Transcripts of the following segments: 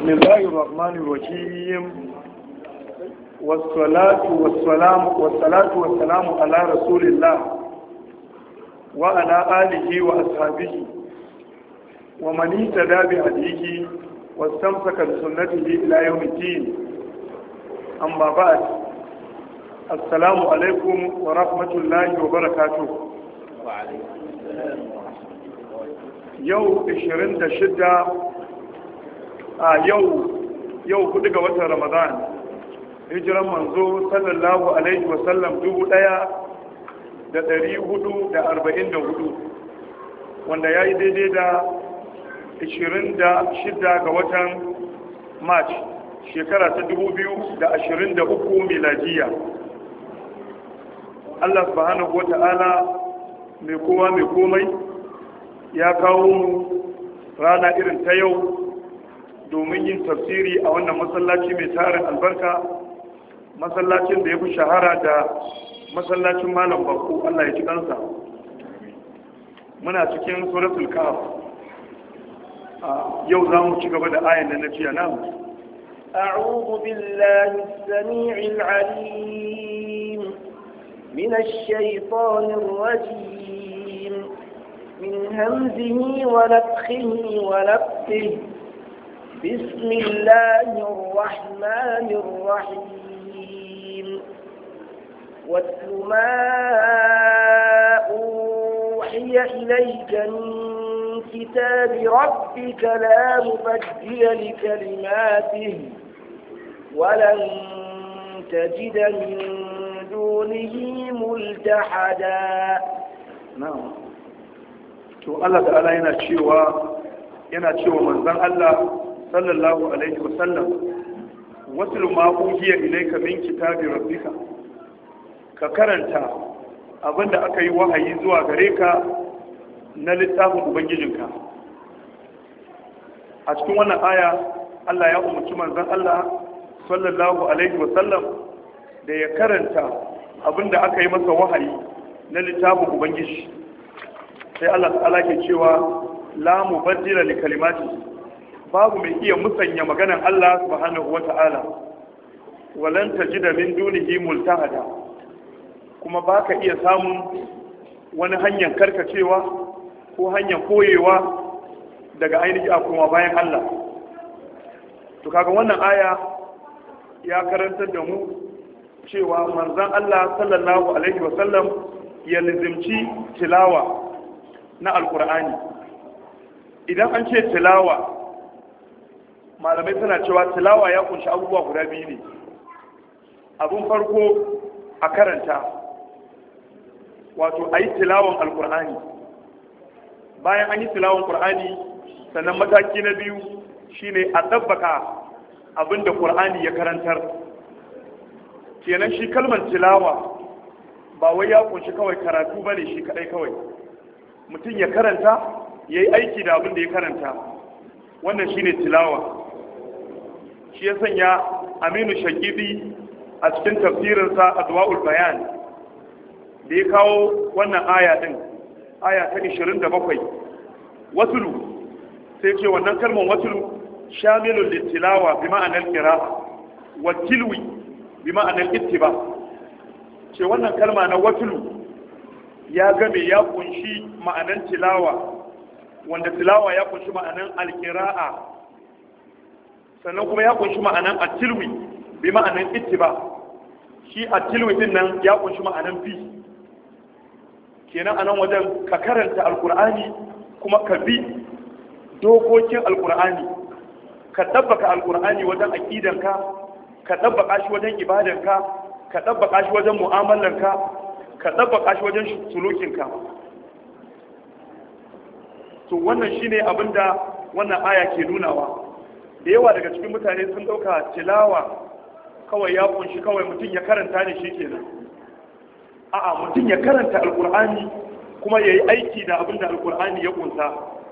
بسم الله الرحمن الرحيم والصلاة والسلام والصلاة والسلام على رسول الله وعلى آله وأصحابه ومن اهتدى بهديه واستمسك بسنته إلى يوم الدين أما بعد السلام عليكم ورحمة الله وبركاته وعليكم السلام yau 26 a yau yau kudu ga watan ramadan hijiran manzo sallallahu alaihi wasallam dubu daya da dari hudu da arba'in da hudu wanda ya yi daidai da 26 ga watan march shekara ta dubu biyu da ashirin da uku miladiya allah subhanahu wa ta'ala mai kowa mai komai ya kawo mu rana irin ta yau domin yin tafsiri a wannan masallaci mai tarin albarka masallacin da ya fi shahara da masallacin malam bako Allah ya ci kansa muna cikin suratul kahf yau za mu ci gaba da ayan da na ciya nan أعوذ بالله السميع العليم من الشيطان الرجيم من همزه ونفخه ونفخه بسم الله الرحمن الرحيم واتل ما أوحي إليك من كتاب ربك لا مبدل لكلماته ولن تجد من دونه ملتحدا na'am to Allah ta'ala yana cewa yana cewa manzon Allah sallallahu alaihi wasallam wasul ma uhiya ilayka min kitabi rabbika ka karanta abinda aka yi wahayi zuwa gare ka na littafin ubangijinka a cikin wannan aya Allah ya umarci manzon Allah sallallahu alaihi wasallam da ya karanta abinda aka yi masa wahayi na littafin ubangiji sai Allah ta'ala ke cewa la mubaddila li kalimati babu mai iya musanya maganan Allah subhanahu wata'ala walan tajida min dunihi multahada kuma baka iya samun wani hanyar karkacewa ko hanyar koyewa daga ainihi a kuma bayan Allah to kaga wannan aya ya karantar da mu cewa manzon Allah sallallahu alaihi wasallam ya lizimci tilawa na alkur'ani idan an ce tilawa malamai suna cewa tilawa ya kunshi abubuwa guda biyu ne abun farko a karanta wato a yi tilawan alkur'ani bayan an yi tilawan kur'ani sannan mataki na biyu shine a ɗabbaka abin da kur'ani ya karantar kenan shi kalmar tilawa ba wai ya kunshi kawai karatu bane shi kadai kawai mutum ya karanta ya yi aiki da abin da ya karanta wannan shine tilawa shi ya sanya aminu shakidi a cikin tafsirinsa a duwa'ul bayan da ya kawo wannan aya din aya ta 27 wasulu sai ce wannan kalmar wasulu shamilun littilawa bi ma'anar qira'a wa tilwi bi ma'anar ittiba ce wannan kalma na watulu ya game ya kunshi ma'anan tilawa wanda tilawa ya kunshi ma'anan alkira'a sannan kuma ya kunshi ma'anan atilwi bi ma'anan ittiba shi atilwi din nan ya kunshi ma'anan bi kenan anan wajen ka karanta alkur'ani kuma ka bi dokokin alkur'ani ka dabbaka alkur'ani wajen aqidanka ka dabbaka shi wajen ibadanka ka ɗabbaka shi wajen mu'amalarka ka ɗabbaka shi wajen sulukinka to wannan shine abinda wannan aya ke nunawa da yawa daga cikin mutane sun ɗauka tilawa kawai ya kunshi kawai mutum ya karanta ne shi kenan a'a mutum ya karanta alkur'ani kuma ya yi aiki da abinda alkur'ani ya kunsa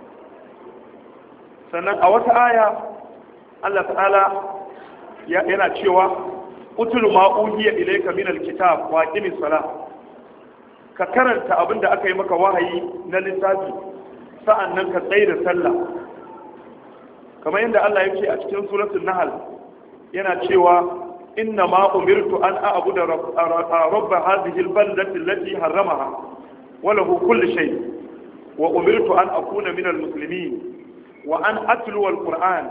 sannan a wata aya Allah ta'ala yana cewa utulu ma uhiya ilayka min alkitab wa aqimis salah ka karanta abinda aka yi maka wahayi na littafi sa'annan ka tsaye da sallah kamar yadda Allah ya ce a cikin suratul nahl yana cewa inna ma umirtu an a'budu rabb hadhihi al-baldati allati harramaha wa lahu kullu shay wa umirtu an akuna min al-muslimin wa an atlu al-qur'an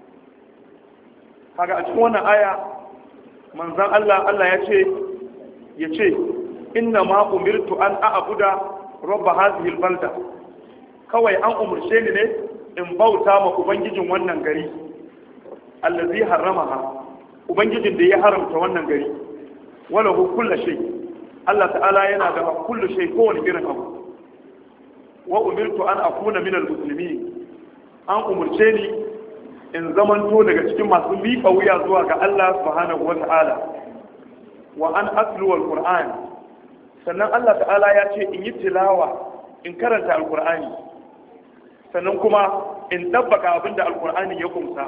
kaga a cikin wannan aya manzon Allah Allah ya ce ya ce inna ma umirtu an a'budu rabb hadhihi al-balda kawai an umurce ni ne in bauta ma ubangijin wannan gari allazi harramaha ubangijin da ya haramta wannan gari wala hu kullu shay Allah ta'ala yana da kullu shay kowane irin abu wa umirtu an akuna minal muslimin an umurce ni in zamanto daga cikin masu miƙa wuya zuwa ga Allah subhanahu wa ta'ala wa an aslu al-qur'an sannan Allah ta'ala ya ce in yi tilawa in karanta al-qur'ani sannan kuma in dabbaka abin da alkur'ani ya kumsa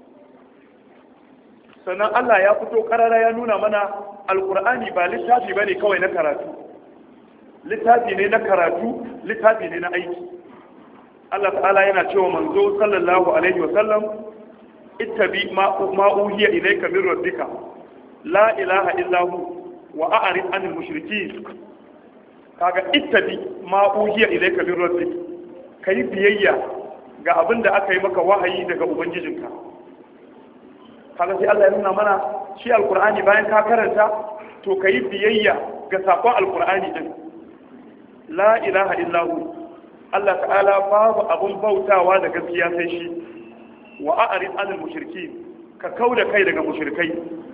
sannan Allah ya fito karara ya nuna mana alkur'ani ba littafi bane kawai na karatu littafi ne na karatu littafi ne na aiki Allah ta'ala yana cewa manzo sallallahu alaihi wasallam ittabi ma uhiya ilayka min rabbika la ilaha illa hu wa a'rid anil mushrikeen kaga ittabi ma uhiya ilayka min rabbika ka yi biyayya ga abin da aka yi maka wahayi daga ubangijinka kaga sai Allah ya nuna mana shi alkur'ani bayan ka karanta to ka yi biyayya ga sakon alkur'ani din la ilaha illahu Allah ta'ala babu abun bautawa da gaskiya sai shi wa a'rid anil mushriki ka kauda kai daga mushrikai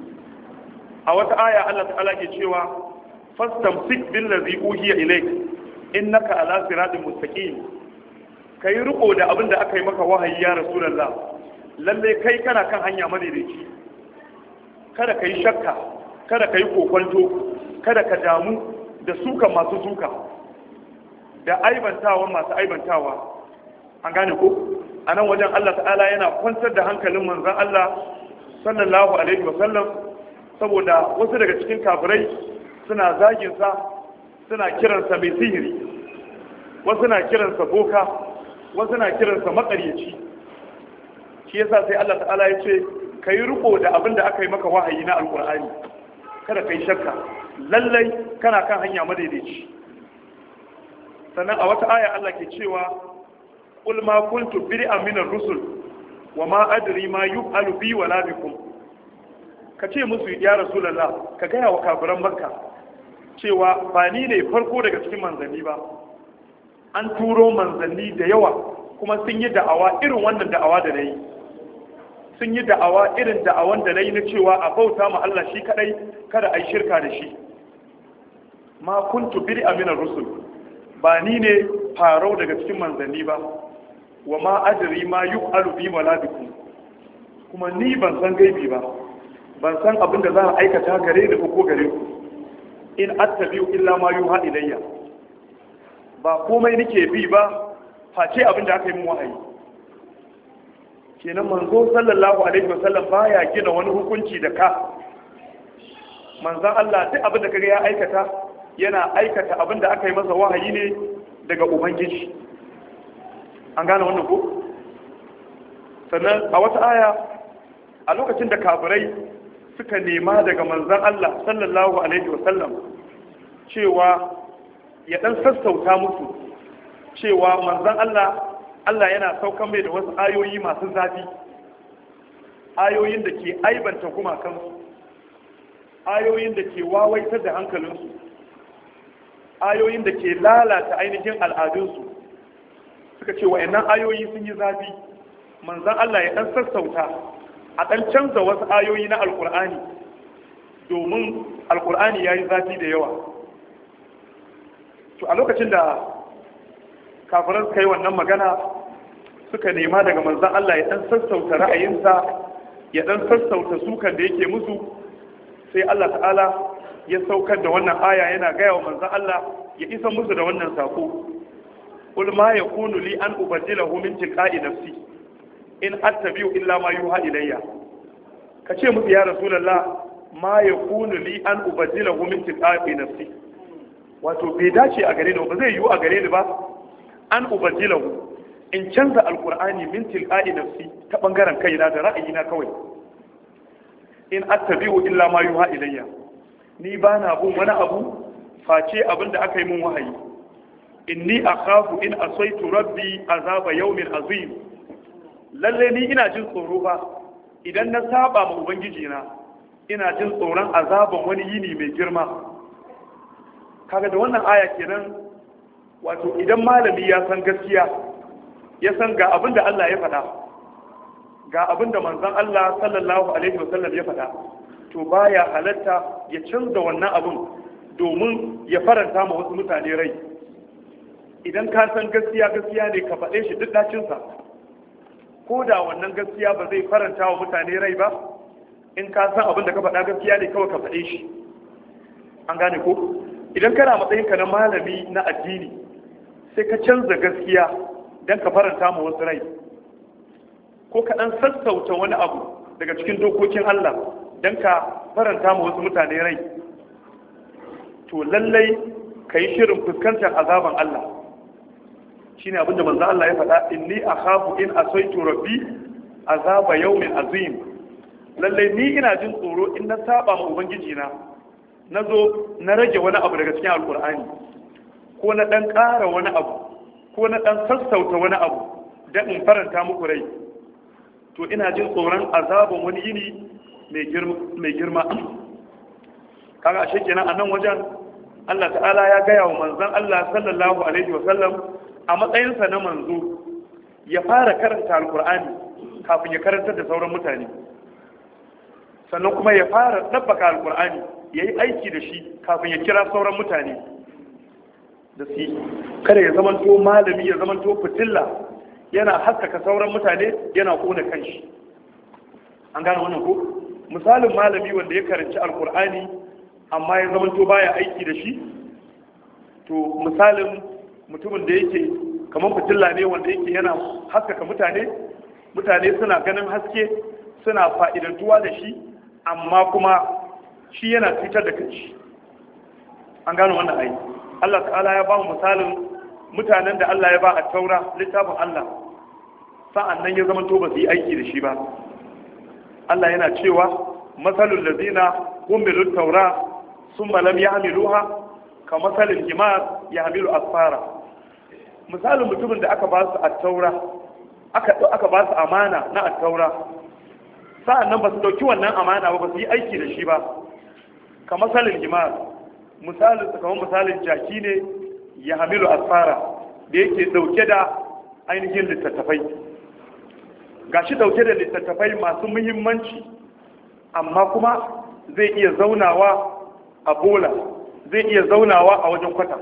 a wata aya Allah ta'ala ke cewa fastamsik billazi uhiya ilayk innaka ala siratin mustaqim ka yi riko da abin da aka yi maka wahayi ya rasulallah lalle kai kana kan hanya madaidaici kada ka yi shakka kada ka yi kokwanto kada ka damu da suka masu suka da aibantawa masu aibantawa an gane ko a nan wajen Allah ta'ala yana kwantar da hankalin manzan Allah sallallahu alaihi wasallam saboda wasu daga cikin kafirai suna zaginsa suna kiransa mai sihiri wasu na kiransa boka wasu na kiransa makaryaci shi yasa sai Allah ta'ala ya ce ka yi riko da abin da aka yi maka wahayi na alkur'ani kada ka yi shakka lallai kana kan hanya madaidaici sannan a wata aya Allah ke cewa qul ma kuntu bid'an min ar-rusul wa ma adri ma yuf'alu bi wa la bikum ka ce musu ya rasulullah ka gaya wa kafiran makka cewa ba ni ne farko daga cikin manzanni ba an turo manzanni da yawa kuma sun yi da'awa irin wannan da'awa da na yi sun yi da'awa irin da'awan da na yi na cewa a bauta ma Allah shi kadai kada a yi shirka da shi ma kuntu biri amina rusul ba ni ne farau daga cikin manzanni ba wa ma adri ma yu'alu bi malabikum kuma ni ban san gaibi ba ban san abin da za a aikata gare da ko gare ku in attabi'u illa ma yuha ilayya ba komai nake bi ba face abin da aka yi min wahayi kenan manzo sallallahu alaihi wasallam baya gina wani hukunci da ka manzon Allah duk abin da kaga ya aikata yana aikata abin da aka yi masa wahayi ne daga ubangiji an gane wannan ko sannan a wata aya a lokacin da kafirai suka nema daga manzon Allah sallallahu alaihi wasallam cewa ya dan sassauta musu cewa manzon Allah Allah yana saukan mai da wasu ayoyi masu zafi ayoyin da ke aibanta gumakansu ayoyin da ke wawaitar da hankalinsu ayoyin da ke lalata ainihin al'adunsu suka ce wa'annan ayoyi sun yi zafi manzan Allah ya ɗan sassauta a ɗan canza wasu ayoyi na alƙur'ani domin alƙur'ani ya yi zafi da yawa to a lokacin da kafiran suka yi wannan magana suka nema daga manzan Allah ya ɗan sassauta ra'ayinsa ya ɗan sassauta sukan da yake musu sai Allah ta'ala ya saukar da wannan aya yana gaya wa manzan Allah ya isa musu da wannan sako qul ma yakunu li an ubaddilahu min tilqa'i nafsi in attabi'u illa ma yuha ilayya kace musu ya rasulullah ma yakunu li an ubaddilahu min tilqa'i nafsi wato bai dace a gare ni ba zai yiwu a gare ni ba an ubaddilahu in canza alkur'ani min tilqa'i nafsi ta bangaren kaina da ra'ayina kawai in attabi'u illa ma yuha ilayya ni ba na bin wani abu face abin da aka yi min wahayi inni akhafu in asaitu rabbi azaba yawmin azim lalle ni ina jin tsoro ba idan na saba ma ubangiji na ina jin tsoron azaban wani yini mai girma kaga da wannan aya kenan wato idan malami ya san gaskiya ya san ga abin da Allah ya faɗa ga abin da manzon Allah sallallahu alaihi wasallam ya faɗa to baya halatta ya canza wannan abin domin ya faranta ma wasu mutane rai idan ka san gaskiya gaskiya ne ka faɗe shi duk dacinsa ko da wannan gaskiya ba zai faranta wa mutane rai ba in ka san abin da ka faɗa gaskiya ne kawai ka faɗe shi an gane ko idan kana matsayinka na malami na addini sai ka canza gaskiya don ka faranta ma wasu rai ko ka ɗan sassauta wani abu daga cikin dokokin Allah don ka faranta ma wasu mutane rai to lallai ka yi shirin fuskantar azaban Allah shi ne abinda manzo Allah ya faɗa inni akhafu in asaitu rabbi azaba yawmin azim lallai ni ina jin tsoro in na saba ma ubangiji na na zo na rage wani abu daga cikin alkur'ani ko na ɗan ƙara wani abu ko na ɗan sassauta wani abu don in faranta muku rai to ina jin tsoron azaban wani yini mai girma kaga ashe kenan a nan wajen Allah ta'ala ya gaya wa manzon Allah sallallahu alaihi wa sallam a matsayinsa na manzo ya fara karanta alkur'ani kafin ya karantar da sauran mutane sannan kuma ya fara ɗabbaka alkur'ani ya yi aiki da shi kafin ya kira sauran mutane da su kada ya zamanto malami ya zamanto fitilla yana haskaka sauran mutane yana kona kanshi an gane wannan ko misalin malami wanda ya karanci alkur'ani amma ya zamanto baya aiki da shi to misalin mutumin da yake kamar fitilla ne wanda yake yana haskaka mutane mutane suna ganin haske suna fa'idantuwa da shi amma kuma shi yana cutar da kanshi an gano wannan ai Allah ta'ala ya ba mu misalin mutanen da Allah ya ba a taura littafin Allah sa'an nan ya zama to ba su yi aiki da shi ba Allah yana cewa masalul ladina humilu taura summa lam yahmiluha ka masalil himar yahmilu asfara misalin mutumin da aka ba su a taura aka aka ba su amana na at-taura sa'an nan ba su dauki wannan amana ba ba su yi aiki da shi ba ka masalin himar misalin su kamar misalin jaki ne ya hamilu asfara da yake dauke da ainihin littattafai gashi dauke da littattafai masu muhimmanci amma kuma zai iya zaunawa a bola zai iya zaunawa a wajen kwata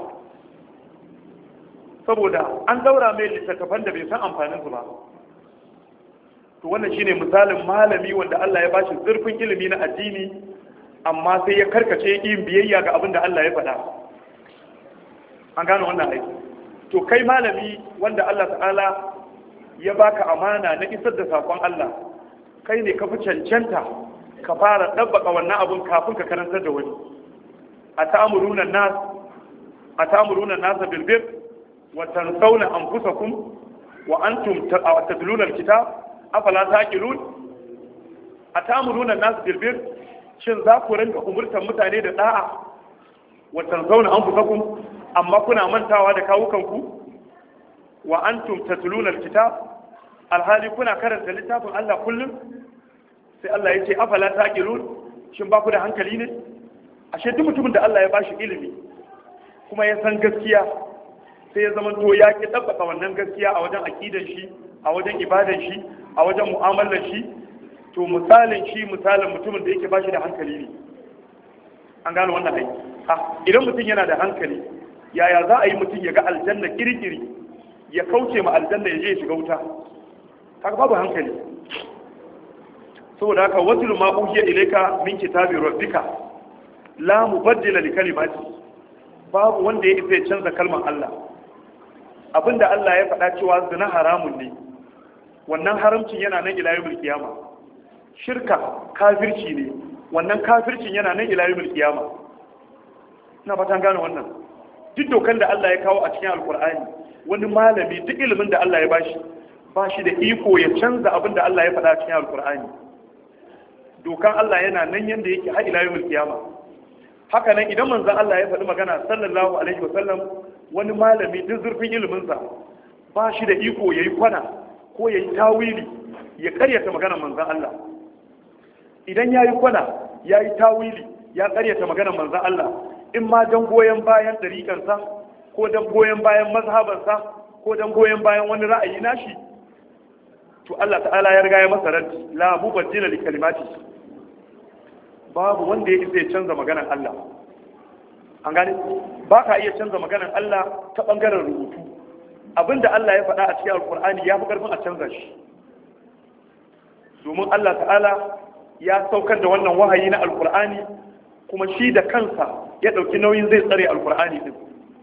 saboda an daura mai littattafan da bai san amfanin su ba to wannan shine misalin malami wanda Allah ya bashi zurfin ilimi na addini amma sai ya karkace yin biyayya ga abin da Allah ya faɗa an gano wannan aiki to kai malami wanda Allah ta'ala ya baka amana na isar da sakon Allah kai ne ka fi cancanta ka fara ɗabbaka wannan abin kafin ka karantar da wani a ta'amuruna nas a ta'amuruna nas bil bir wa tansawna anfusakum wa antum tatluna al-kitab afala taqilun a ta'amuruna nas bil bir shin za ku rinka umurtar mutane da da'a watan zauna an fusakun amma kuna mantawa da kawukanku wa antum tatluna alkitab alhali kuna karanta littafin Allah kullum sai Allah ya ce afala taqilun shin ba ku da hankali ne ashe duk mutumin da Allah ya bashi ilimi kuma ya san gaskiya sai ya zama to ya ki tabbata wannan gaskiya a wajen aqidan shi a wajen ibadan shi a wajen mu'amalar shi to misalin shi misalin mutumin da yake bashi da hankali ne an gano wannan aiki ha idan mutum yana da hankali yaya za a yi mutum ya ga aljanna kirkiri ya kauce ma aljanna ya je ya shiga wuta kaga babu hankali saboda haka watul ma uhiya ilayka min kitabi rabbika la mubaddila li kalimati babu wanda ya isa ya canza kalmar Allah abinda Allah ya faɗa cewa zina haramun ne wannan haramcin yana nan ila yawmil qiyamah shirka kafirci ne wannan kafircin yana nan ila yawmil qiyama ina fatan gane wannan duk dokan da Allah ya kawo a cikin alqur'ani wani malami duk ilimin da Allah ya bashi ba shi da iko ya canza abin da Allah ya faɗa cikin alkur'ani dokan Allah yana nan yanda yake har ila yawmul kiyama haka nan idan manzon Allah ya faɗi magana sallallahu alaihi wa sallam wani malami duk zurfin ilimin sa ba shi da iko yayi kwana ko yayi tawili ya karyata maganar manzon Allah idan yayi kwana yayi tawili ya karyata maganar manzon Allah in ma dan goyen bayan dariƙansa ko dan goyen bayan mazhabansa ko dan goyen bayan wani ra'ayi nashi to Allah ta'ala ya riga ya masa raddi la mubaddila li kalimati babu wanda ya isa ya canza maganar Allah an gane ba ka iya canza maganar Allah ta bangaren rubutu abinda Allah ya faɗa a cikin alkur'ani ya fi karfin a canza shi domin Allah ta'ala ya saukar da wannan wahayi na alkur'ani kuma shi da kansa ya ɗauki nauyin zai tsare alkur'ani din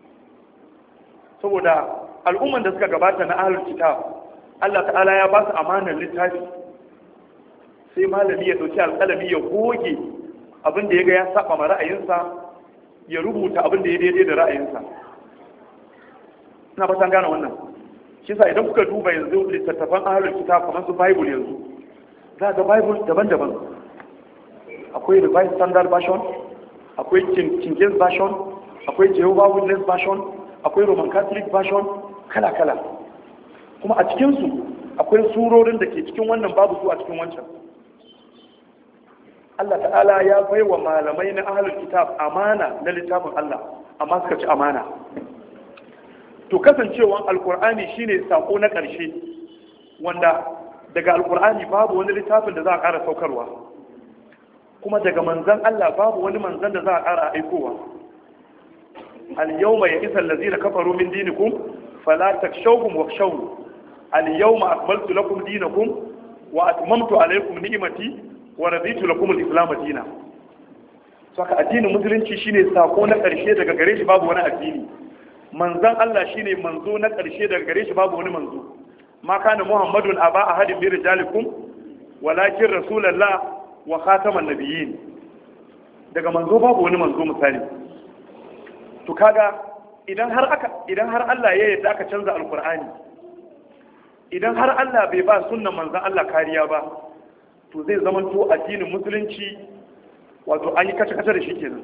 saboda al'umman da suka gabata na ahlul kitab Allah ta'ala ya ba su amanar littafi sai malami ya dauki alƙalami ya goge abin da ya ga ya saba ma ra'ayinsa ya rubuta abin da ya daidai da ra'ayinsa ina fatan gane wannan shi sa idan kuka duba yanzu littattafan ahlul kitab kamar su bible yanzu za ga bible daban-daban akwai revised standard version akwai king james version akwai jehovah witness version akwai roman catholic version kala-kala kuma a cikinsu akwai surorin da ke cikin wannan babu su a cikin wancan Allah ta'ala ya bai wa malamai na ahalul kitab amana na littafin Allah amma suka ci amana to kasancewan alkur'ani shine sako na ƙarshe wanda daga alkur'ani babu wani littafin da za a ƙara saukarwa kuma daga manzan Allah babu wani manzan da za a ƙara aikowa al-yawma ya'isa allazina kafaru min dinikum fala takshawhum wakhshawni al-yawma akmaltu lakum dinakum wa atmamtu alaykum ni'mati wa raditu lakum al-islam dinan saka addinin musulunci shine sako na ƙarshe daga gare shi babu wani addini manzan Allah shine manzo na ƙarshe daga gare shi babu wani manzo ma kana muhammadun aba ahadin min rijalikum walakin rasulullah wa khataman nabiyyin daga manzo babu wani manzo misali to kaga idan har aka idan har Allah ya yarda aka canza alqur'ani idan har Allah bai ba sunnan manzan Allah kariya ba to zai zamanto addinin musulunci wato an yi kace-kace da shi kenan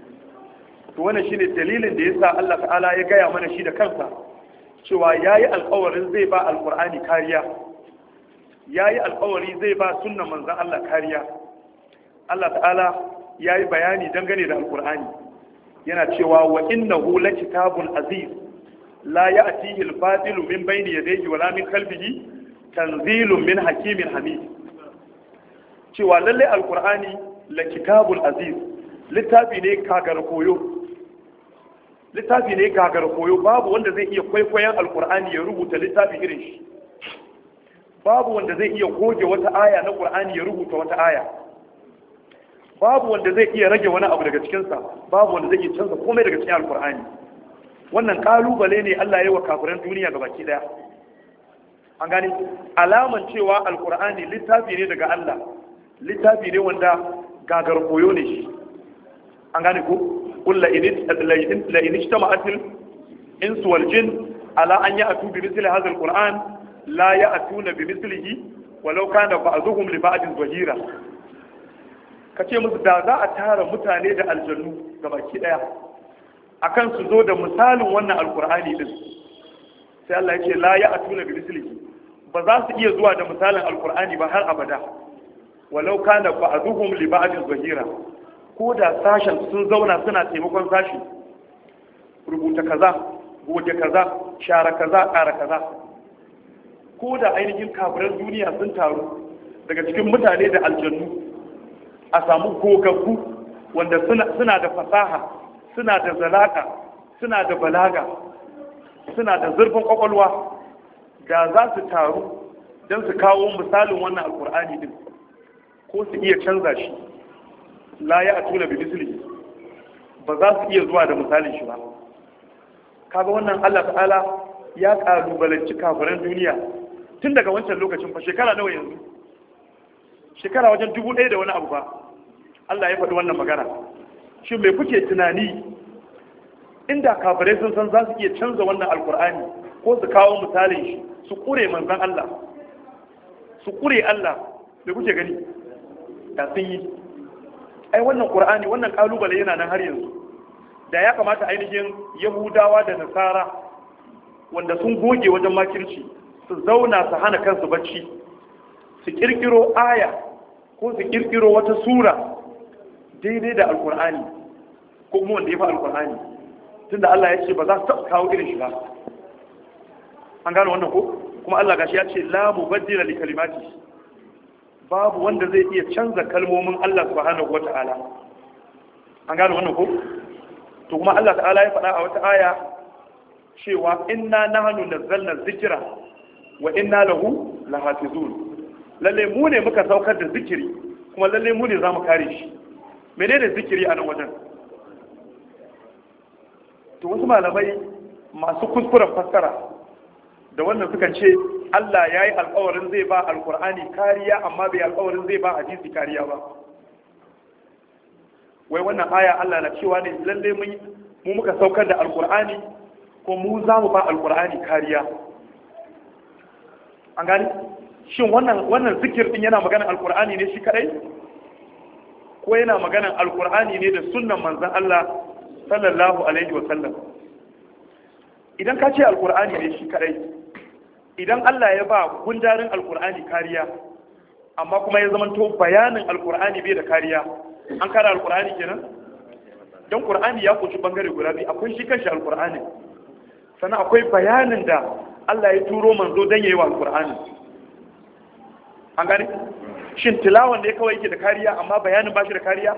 to wannan shine dalilin da yasa Allah ta'ala ya gaya mana shi da kansa cewa yayi alƙawarin zai ba alqur'ani kariya yayi alƙawari zai ba sunnan manzon Allah kariya Allah ta'ala yayi bayani dangane da alqur'ani yana cewa wa innahu lakitabun aziz la ya'tihi al-fadilu min bayni yadayhi wala min khalfihi tanzilun min hakimin hamid cewa lalle alqur'ani lakitabul aziz littafi ne kagar koyo littafi ne gagar koyo babu wanda zai iya kwaikwayon alkur'ani ya rubuta littafi irin shi babu wanda zai iya goge wata aya na qur'ani ya rubuta wata aya babu wanda zai iya rage wani abu daga cikinsa babu wanda zai iya canza komai daga cikin alkur'ani wannan kalubale ne Allah ya yi wa kafiran duniya ga baki daya an gani alaman cewa alkur'ani littafi ne daga Allah littafi ne wanda gagar koyo ne shi an gane ko قل لئن اجتمعت الانس والجن على ان ياتوا بمثل هذا القران لا ياتون بمثله ولو كان بعضهم لبعض ظهيرا kace musu da za a tara mutane da aljannu gabaki daya akan su zo da misalin wannan alkur'ani din sai Allah ya ce la ya atuna bi mislihi ba za su iya zuwa da misalin alkur'ani ba har abada walau kana ba'duhum li ba'din zahira ko da sashen sun zauna suna taimakon sashi rubuta kaza goge kaza share kaza ƙara kaza ko da ainihin kafiran duniya sun taru daga cikin mutane da aljannu a samu gogaggu wanda suna da fasaha suna da zalaka suna da balaga suna da zurfin kwakwalwa da za su taru don su kawo misalin wannan alkur'ani din ko su iya canza shi la ya atuna bi misli ba za su iya zuwa da misalin shi ba kaga wannan Allah ta'ala ya kalubalanci kafiran duniya tun daga wancan lokacin fa shekara nawa yanzu shekara wajen dubu ɗaya da wani abu ba Allah ya faɗi wannan magana shi mai kuke tunani inda kafirai sun san za su iya canza wannan alkur'ani ko su kawo misalin shi su kure manzan Allah su kure Allah da kuke gani da sun yi ai wannan qur'ani wannan kalubale yana nan har yanzu da ya kamata ainihin yahudawa da nasara wanda sun goge wajen makirci su zauna su hana kansu bacci su kirkiro aya ko su kirkiro wata sura daidai da alkur'ani ko kuma wanda ya fi alkur'ani tunda Allah ya ce ba za su taɓa kawo irin shi ba an gano wannan ko kuma Allah gashi ya ce la mubaddila li kalimati babu wanda zai iya canza kalmomin Allah subhanahu wata'ala an gano wannan ko to kuma Allah ta'ala ya faɗa a wata aya cewa inna nahnu nazzalna dhikra wa inna lahu lahafizun lalle mu ne muka saukar da zikiri kuma lalle mu ne zamu kare shi menene zikiri a nan wajen to wasu malamai masu kuskuren fassara da wannan sukan ce Allah ya yi alkawarin zai ba alkur'ani kariya amma bai alkawarin zai ba hadisi kariya ba wai wannan aya Allah na cewa ne lalle mu muka saukar da alkur'ani ko mu za mu ba alkur'ani kariya an gani shin wannan wannan zikir din yana maganar alkur'ani ne shi kadai ko yana maganar alkur'ani ne da sunnan manzon Allah sallallahu alaihi wa sallam idan ka ce alkur'ani ne shi kadai idan Allah ya ba gundarin alkur'ani kariya amma kuma ya zamanto bayanin alkur'ani bai da kariya an kara alkur'ani kenan don qur'ani ya kunshi bangare guda biyu akwai shi kanshi alkur'ani sannan akwai bayanin da Allah ya turo manzo don yayi wa alkur'ani an gani shin tilawan da ya kawai yake da kariya amma bayanin ba shi da kariya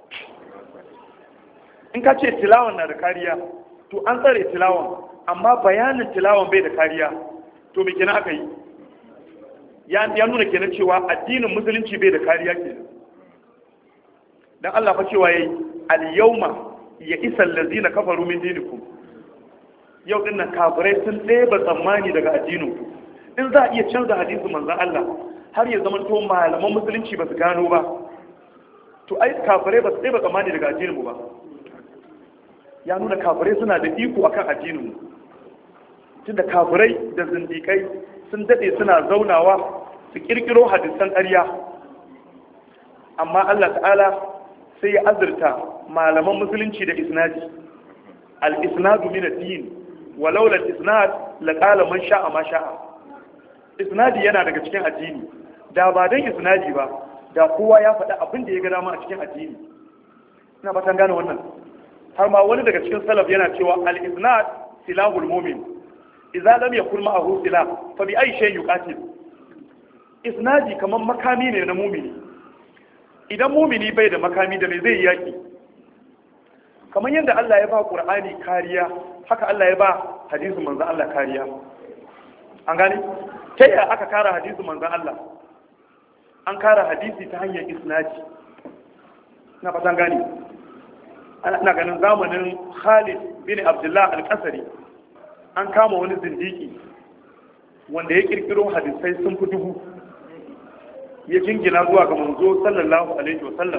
in ka ce tilawan na da kariya to an tsare tilawan amma bayanin tilawan bai da kariya to me kenan aka yi ya nuna kenan cewa addinin musulunci bai da kariya kenan dan Allah fa cewa yayi al-yawma ya isa allazina kafaru min dinikum yau din nan kafirai sun ɗeba tsammani daga addinin ku in za a iya canza hadisi manzon Allah har ya zama to malaman musulunci ba su gano ba to ai kafirai ba su ɗeba tsammani daga addinin mu ba ya nuna kafirai suna da iko akan addinin mu tunda kafirai da zindikai sun dade suna zaunawa su kirkiro hadisan ƙarya amma Allah ta'ala sai ya azurta malaman musulunci da isnadi al-isnadu min ad-din walau la isnad la qala man sha'a ma sha'a isnadi yana daga cikin addini da ba dan isnadi ba da kowa ya faɗi abin da ya ga dama a cikin addini ina ba gane wannan har ma wani daga cikin salaf yana cewa al-isnad silahul mu'min idza lam yakun ma'ahu silah fa bi ayi shay'in yuqatil isnadi kaman makami ne na mumini idan mumini bai da makami da me zai yaki kamar yadda Allah ya ba Qur'ani kariya haka Allah ya ba hadisin manzon Allah kariya an gani ta yaya aka kara hadisin manzon Allah an kara hadisi ta hanyar isnadi na fatan gani ana ganin zamanin Khalid bin Abdullah al-Qasri an kama wani zindiki wanda ya kirkiro hadisai sun fi dubu ya jingina zuwa ga manzo sallallahu alaihi wasallam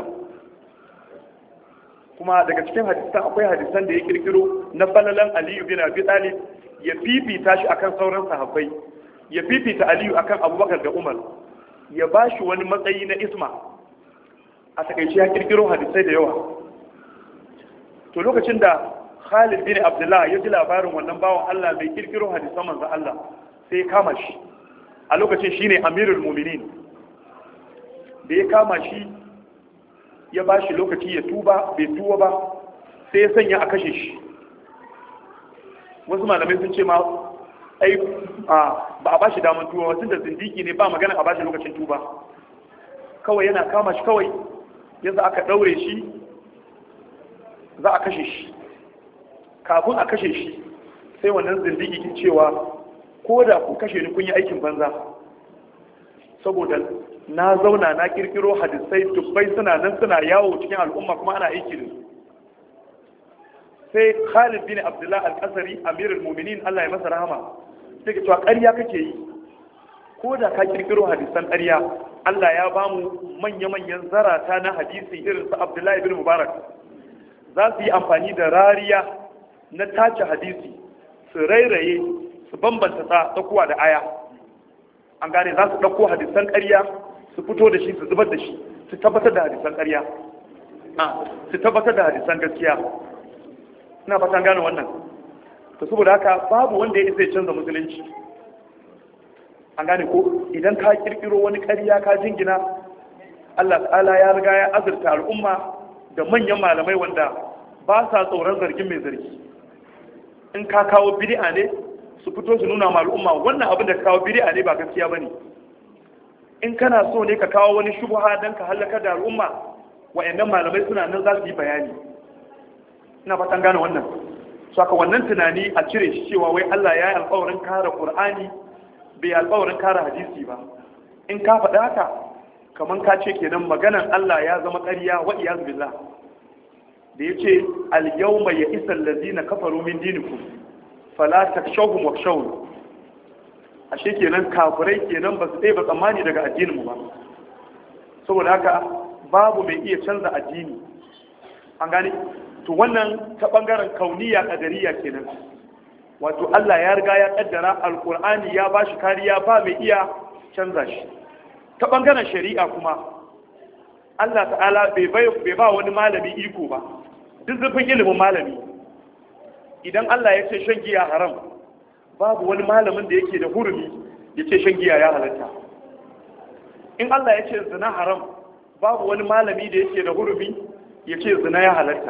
kuma daga cikin hadisan akwai hadisan da ya kirkiro na falalan aliyu bin abi talib ya fifita shi akan sauran sahabbai ya fifita aliyu akan abubakar da umar ya ba shi wani matsayi na isma a takaice ya kirkiro hadisai da yawa to lokacin da Khalid bin Abdullah ya ji labarin wannan bawan Allah mai kirkiro hadisan manzo Allah sai ya kama shi a lokacin shine Amirul Mu'minin da ya kama shi ya ba shi lokaci ya tuba bai tuba ba sai ya sanya a kashe shi wasu malamai sun ce ma ai ba a ba shi damar tuba wasu da zindiki ne ba magana a ba shi lokacin tuba kawai yana kama shi kawai yanzu aka daure shi za a kashe shi kafin a kashe shi sai wannan zindigi ke cewa ko da ku kashe ni kun yi aikin banza saboda na zauna na kirkiro hadisai dubbai suna nan suna yawo cikin al'umma kuma ana aiki da su sai Khalid bin Abdullah al-Qasari Amirul Mu'minin Allah ya masa rahama sai ke cewa ƙarya kake yi ko da ka kirkiro hadisan ƙarya Allah ya ba mu manya-manyan zarata na hadisi irin su Abdullahi bin Mubarak za su yi amfani da rariya na tace hadisi su rairaye su bambanta tsakuwa da aya an gane za su ɗauko hadisan ƙarya su fito da shi su zubar da shi su tabbatar da hadisan ƙarya su tabbatar da hadisan gaskiya ina fatan gane wannan to saboda haka babu wanda ya isa ya canza musulunci an gane ko idan ka kirkiro wani ƙarya ka jingina Allah ta'ala ya riga ya azurta al'umma da manyan malamai wanda ba sa tsoron zargin mai zargi in ka kawo bid'a ne su fito su nuna ma al'umma wannan abin da ka kawo bid'a ne ba gaskiya bane in kana so ne ka kawo wani shubha dan ka halaka da al'umma wayannan malamai suna nan za su yi bayani ina fatan gane wannan so aka wannan tunani a cire shi cewa wai Allah ya yi alƙawarin kare Qur'ani bai alƙawarin kare hadisi ba in ka faɗa haka kaman ka ce kenan maganan Allah ya zama ƙarya wa iyaz billah da yace al yawma ya isal ladina kafaru min dinikum fala takshawhum wakshawun ashe kenan kafirai kenan ba su ba tsammani daga addinin mu ba saboda haka babu mai iya canza addini an gane to wannan ta bangaren kauniya kadariya kenan wato Allah ya riga ya kaddara alqur'ani ya bashi kariya ba mai iya canza shi ta bangaren shari'a kuma Allah ta'ala bai ba wani malami iko ba duk zufin ilimin malami idan Allah ya ce shan giya haram babu wani malamin da yake da hurumi ya ce shan giya ya halatta in Allah ya ce zina haram babu wani malami da yake da hurumi ya ce zina ya halatta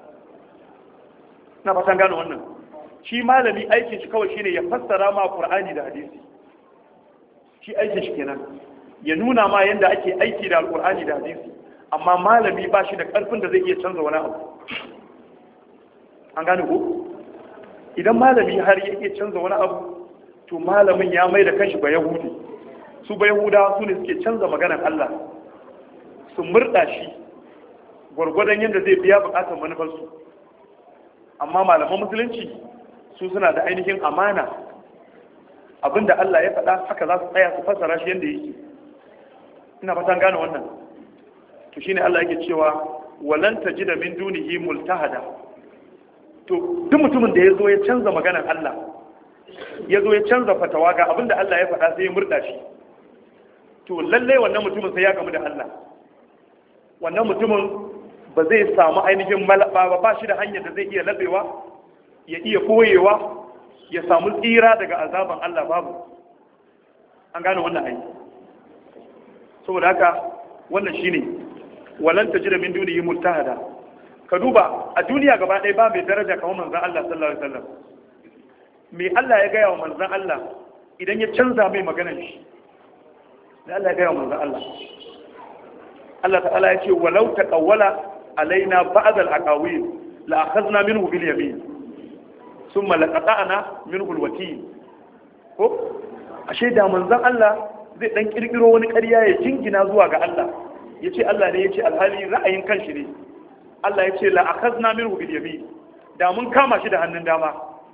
na fatan gano wannan shi malami aikin shi kawai shine ya fassara ma Qur'ani da hadisi shi aikin shi kenan ya nuna ma yanda ake aiki da alqur'ani da hadisi amma malami ba shi da karfin da zai iya canza wani abu an gane ko idan malami har ya iya canza wani abu to malamin ya mai da kanshi ba yahudi su ba yahudawa su ne suke canza maganar Allah su murda shi gwargwadon yadda zai biya bukatar manufarsu amma malaman musulunci su suna da ainihin amana abinda Allah ya faɗa haka za su tsaya su fassara shi yadda yake ina fatan gane wannan to shine Allah yake cewa walan tajida min dunihi multahada to duk mutumin da ya zo ya canza maganar Allah ya zo ya canza fatawa ga abinda Allah ya faɗa sai ya murda shi to lallai wannan mutumin sai ya gamu da Allah wannan mutumin ba zai samu ainihin malaba ba ba shi da hanyar da zai iya labewa ya iya koyewa ya samu tsira daga azaban Allah babu an gane wannan aiki saboda haka wannan shine walan tajida min dunihi multahada ka duba a duniya gaba ɗaya ba mai daraja kamar manzon Allah sallallahu alaihi wasallam me Allah ya gaya wa manzon Allah idan ya canza mai maganar shi da Allah ya gaya wa manzon Allah Allah ta'ala ya ce walau taqawwala alaina ba'd al-aqawil la akhadna minhu bil yamin thumma laqata'na minhu al-watil ko ashe da manzon Allah zai dan kirkiro wani ƙarya ya jingina zuwa ga Allah yace Allah ne yace alhali ra'ayin kanshi ne Allah yace la akhadna minhu bil yamin da mun kama shi da hannun dama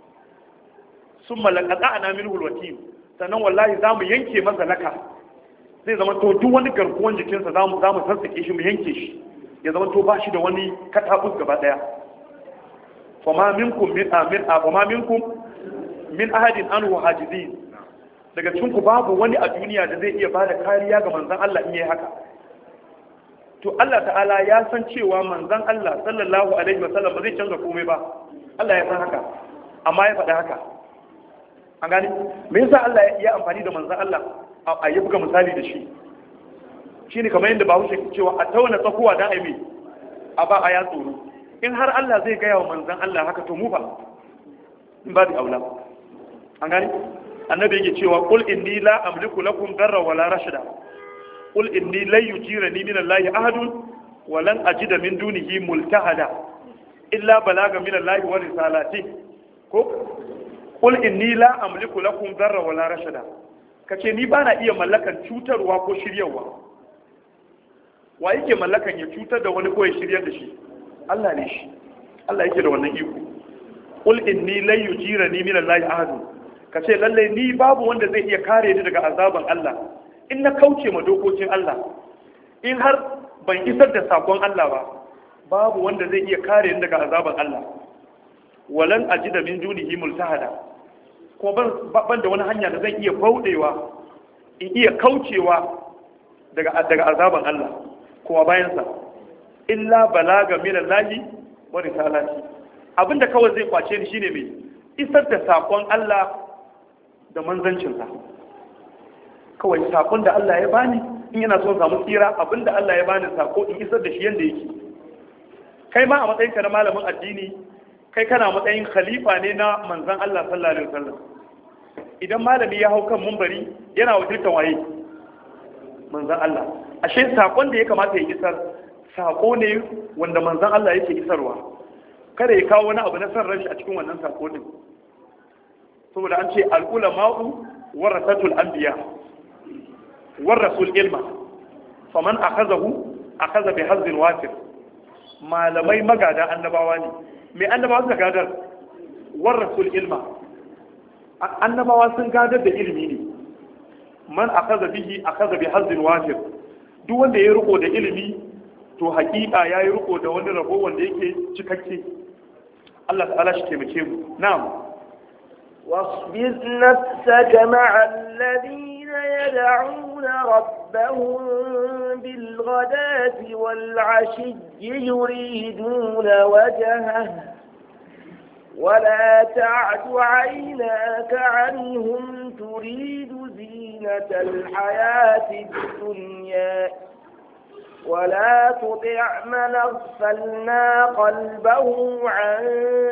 thumma laqata'na minhu al-watil sannan wallahi zamu yanke masa laka zai zama to duk wani garkuwan jikinsa zamu zamu sassake shi mu yanke shi ya zama to ba shi da wani katabus gaba daya fama minkum min amin fama minkum min ahadin anhu hajizin daga cikin ku babu wani a duniya da zai iya bada kariya ga manzon Allah in yayi haka to Allah ta'ala ya san cewa manzon Allah sallallahu alaihi wasallam ba zai canza komai ba Allah ya san haka amma ya faɗa haka an gani me yasa Allah ya amfani da manzon Allah a yi buga misali da shi shine kamar yadda bahaushe ke cewa a tauna tsakuwa dan aimi a ba a ya tsoro in har Allah zai gaya wa manzon Allah haka to mu fa in ba da aula an gani annabi yake cewa qul inni la amliku lakum darra wala rashada qul inni lan yujirani min Allah ahadun wa lan ajida min dunihi multahada illa balaga min Allah wa risalati ko qul inni la amliku lakum darra wala rashada kace ni bana iya mallakan cutarwa ko shiryawa wa yake mallakan ya cutar da wani ko ya shiryar da shi Allah ne shi Allah yake da wannan iko qul inni lan yujirani min Allah ahadun ka ce lallai ni babu wanda zai iya kare ni daga azaban Allah in na kauce ma dokokin Allah in har ban isar da sakon Allah ba babu wanda zai iya kare ni daga azaban Allah walan ajida min dunihi multahada kuma ban da wani hanya da zan iya bauɗewa in iya kaucewa daga daga azaban Allah kuma bayansa illa balaga min Allah wa risalati abinda kawai zai kwace ni shine mai isar da sakon Allah da manzancinsa kawai sakon da Allah ya bani in yana son samu tsira abinda Allah ya bani sako in isar da shi yanda yake kai ma a matsayin ka na malamin addini kai kana matsayin khalifa ne na manzan Allah sallallahu alaihi wasallam idan malami ya hau kan mumbari yana wakiltar waye manzan Allah ashe sakon da ya kamata ya isar sako ne wanda manzan Allah yake isarwa kada ya kawo wani abu na san ranshi a cikin wannan sako din saboda an ce al-ulama'u warasatul anbiya warasul ilma faman akhazahu akhadha bi hazzin wafir malamai magada annabawa ne mai annabawa suka gadar warasul ilma annabawa sun gadar da ilimi ne man akaza bihi akaza bi hazzin wafir duk wanda ya riko da ilimi to hakika ya yi riko da wani rabo wanda yake cikakke Allah ta'ala shi taimake mu na'am واصبر نفسك مع الذين يدعون ربهم بالغداة والعشي يريدون وجهه ولا تعد عيناك عنهم تريد زينة الحياة الدنيا ولا تطع من اغفلنا قلبه عن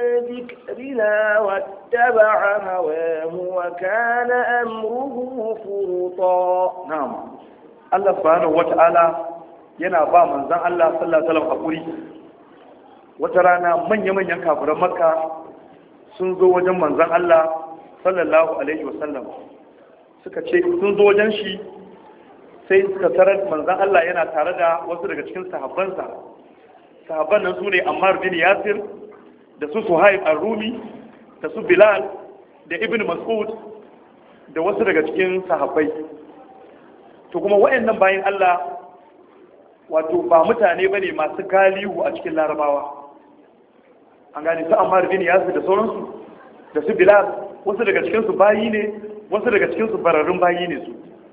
ذكرنا واتبع هواه وكان أمره فرطا نعم الله سبحانه وتعالى yana ba manzan Allah sallallahu alaihi wasallam hakuri wata rana manya-manyan kafiran makka sun zo wajen manzan Allah sallallahu alaihi wasallam suka ce sun zo wajen shi sai suka tarar manzan Allah yana tare da wasu daga cikin sahabbansa sahabban nan su ne Ammar bin Yasir da su Suhaib ar-Rumi da su Bilal da Ibn Mas'ud da wasu daga cikin sahabbai to kuma wayannan bayan Allah wato ba mutane bane masu galihu a cikin larabawa an gane su Ammar bin Yasir da sauransu da su Bilal wasu daga cikin su bayi ne wasu daga cikin su bararrun bayi ne su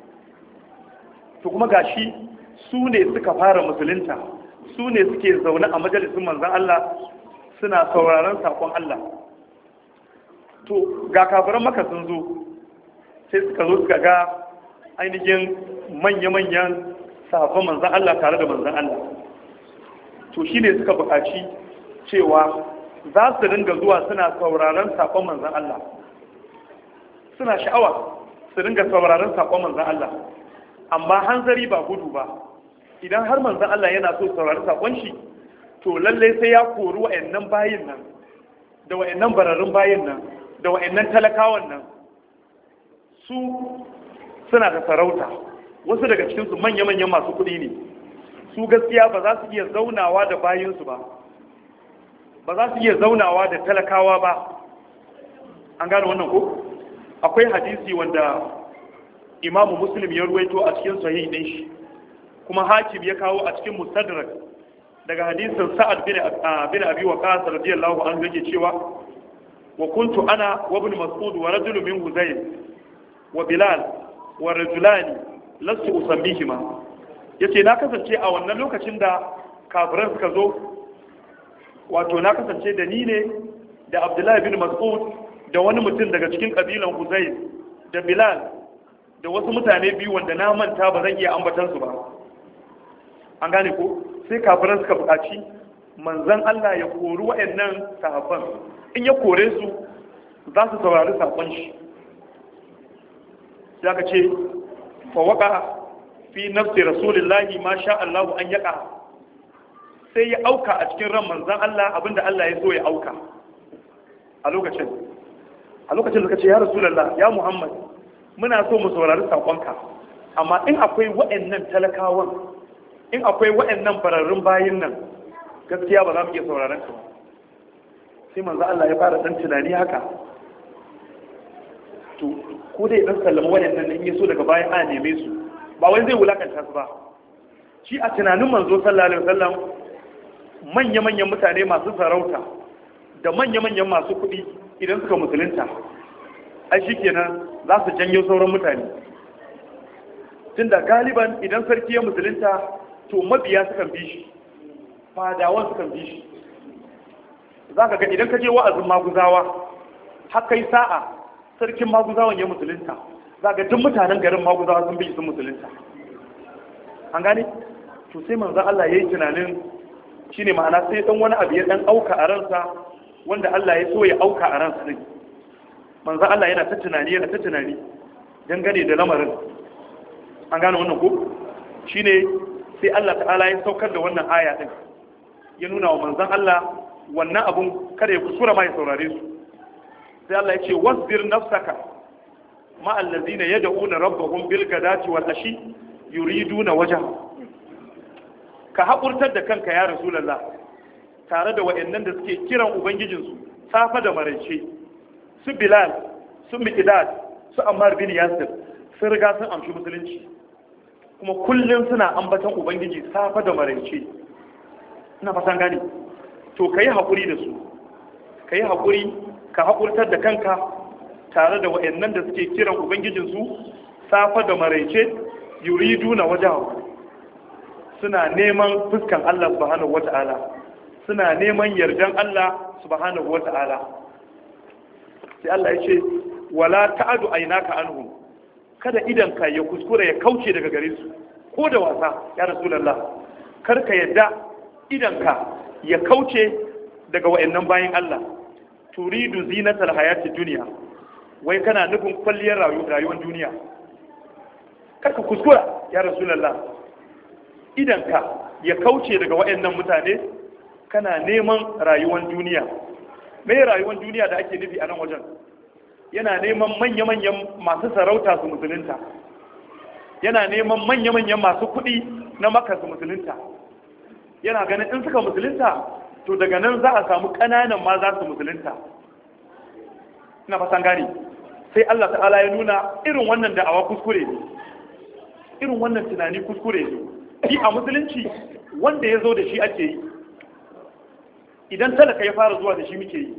to kuma gashi su ne suka fara musulunta su ne suke zaune a majalisun manzan Allah suna sauraron sakon Allah to ga kafiran maka sun zo sai suka zo suka ga ainihin manya-manyan sahabban manzan Allah tare da manzan Allah to shi ne suka buƙaci cewa za su ringa zuwa suna sauraron sakon manzan Allah suna sha'awa su ringa sauraron sakon manzan Allah amma hanzari ba gudu ba idan har manzan Allah yana so saurari sakon shi to lallai sai ya kori wa'annan bayin nan da wa'annan bararrun bayin nan da wa'annan talakawan nan su suna da sarauta wasu daga cikinsu manya-manyan masu kuɗi ne su gaskiya ba za su iya zaunawa da bayinsu ba ba za su iya zaunawa da talakawa ba an gane wannan ko akwai hadisi wanda imamu muslim ya ruwaito a cikin sahih din shi kuma hakim ya kawo a cikin mustadrak daga hadisin sa'ad bin bin abi waqas radiyallahu anhu yake cewa wa kuntu ana wa ibn mas'ud wa rajulun min huzayl wa bilal wa rajulani lastu usammihima yace na kasance a wannan lokacin da kafiran suka zo wato na kasance da ni ne da abdullahi bin mas'ud da wani mutum daga cikin kabilan huzayl da bilal da wasu mutane biyu wanda na manta ba zan iya ambatansu ba an gane ko sai kafiran suka buƙaci manzan Allah ya kori wa'annan sahabban in ya kore su za su saurari saƙon shi sai aka ce fa waka fi nafsi rasulillahi ma sha Allah an yaka sai ya auka a cikin ran manzan Allah abinda Allah ya so ya auka a lokacin a lokacin da kace ya rasulullah ya muhammad muna so mu saurari saƙonka amma in akwai wa'annan talakawan in akwai wa'annan fararrun bayin nan gaskiya ba za mu iya sauraron ka sai manzo Allah ya fara dan tunani haka to ko dai dan sallama wa'annan in yaso daga bayan a neme su ba wai zai wulakanta su ba shi a tunanin manzo sallallahu alaihi wasallam manya-manyan mutane masu sarauta da manya-manyan masu kuɗi idan suka musulunta ai shikenan za su janyo sauran mutane tunda galiban idan sarki ya musulunta to mabiya sukan bi shi fadawan sukan bi shi za ka ga idan ka je wa'azin maguzawa har kai sa'a sarkin maguzawan ya musulunta za ga duk mutanen garin maguzawa sun bi sun musulunta an gane to sai manzo Allah yayi tunanin shine ma'ana sai dan wani abu ya dan auka a ransa wanda Allah ya so ya auka a ransa din manzo Allah yana ta tunani yana ta tunani dangane da lamarin an gane wannan ko shine sai Allah ta'ala ya saukar da wannan aya din ya nuna wa manzon Allah wannan abun kada ya kusura ma ya saurare su sai Allah ya ce wasbir nafsaka ma allazina yad'una rabbahum bil gadati wal ashi yuriduna wajha ka haƙurtar da kanka ya rasulullah tare da waɗannan da suke kiran ubangijinsu safa da maraice su bilal su miqdad su ammar bin yasir sun riga sun amshi musulunci kuma kullum suna ambatan ubangiji safa da maraice ina fatan gane to ka yi haƙuri da su ka yi haƙuri ka haƙurtar da kanka tare da wa'annan da suke kiran ubangijinsu safa da maraice yuridu na wajahu suna neman fuskan Allah subhanahu wata'ala suna neman yardan Allah subhanahu wata'ala sai Allah ya ce wala ta'adu aynaka anhum kada idan ka ya kuskura ya kauce daga gare su ko da wasa ya rasulullah kar ka yadda idan ka ya kauce daga wa'annan bayan Allah turidu zinatal hayati duniya wai kana nufin kwalliyar rayuwar duniya karka kuskura ya rasulullah idan ka ya kauce daga wa'annan mutane kana neman rayuwar duniya mai rayuwar duniya da ake nufi a nan wajen yana neman manya-manyan masu sarauta su musulunta yana neman manya-manyan masu kuɗi na maka su musulunta yana ganin in suka musulunta to daga nan za a samu ƙananan ma za su musulunta ina fasan gani sai Allah ta'ala ya nuna irin wannan da'awa kuskure ne irin wannan tunani kuskure ne shi a musulunci wanda ya zo da shi ake yi idan talaka ya fara zuwa da shi muke yi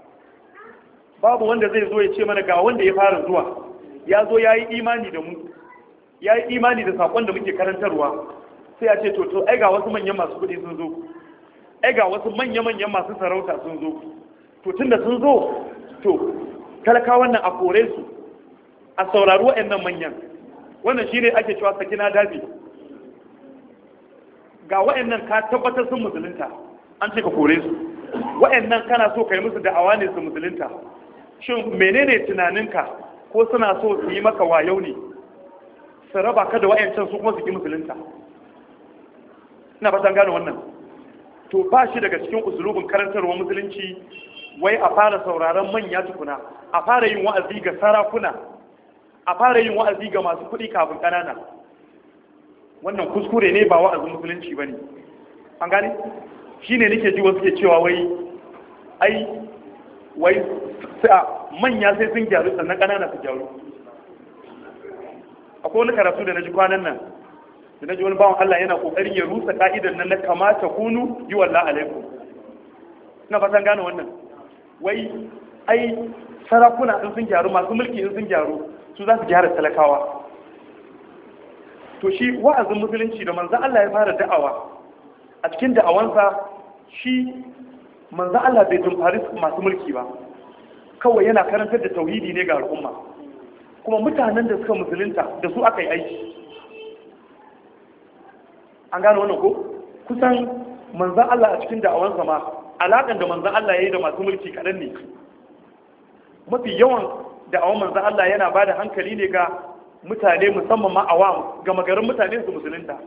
babu wanda zai zo ya ce mana ga wanda ya fara zuwa ya zo ya yi imani da mu ya yi imani da saƙon da muke karantarwa sai a ce to to ai ga wasu manyan masu kuɗi sun zo ai ga wasu manya-manyan masu sarauta sun zo to tunda sun zo to talakawan nan a kore su a saurari waɗannan manyan wannan shine ake cewa sakina dabi ga waɗannan ka tabbatar sun musulunta an ce ka kore su waɗannan kana so ka yi musu da'awa ne su musulunta shin menene tunaninka ko suna so su yi maka wayau ne su raba ka da wayancan su kuma su ki musulunta ina fatan gane wannan to ba shi daga cikin usulubin karantarwa musulunci wai a fara sauraron manya tukuna a fara yin wa'azi ga sarakuna a fara yin wa'azi ga masu kuɗi kafin ƙanana wannan kuskure ne ba wa'azin musulunci ba ne an gane shi ne nake ji wasu ke cewa wai ai wai manya sai sun gyaru sannan ƙanana su gyaru akwai wani karatu da na ji kwanan nan da na ji wani bawan Allah yana kokarin ya rusa ka'idan nan na kamata kunu yi wallah alaikum na fatan gane wannan wai ai sarakuna in sun gyaru masu mulki in sun gyaru su za su gyara talakawa to shi wa'azin musulunci da manzan Allah ya fara da'awa a cikin da'awansa shi manzan Allah bai tumfari masu mulki ba kawai yana karantar da tauhidi ne ga al'umma kuma mutanen da suka musulunta da su aka yi aiki an gane wannan ko kusan manzan Allah a cikin da'awansa ma alaƙan da manzan Allah ya yi da masu mulki kaɗan ne mafi yawan da'awan manzan Allah yana ba da hankali ne ga mutane musamman ma awam ga magarin mutane su musulunta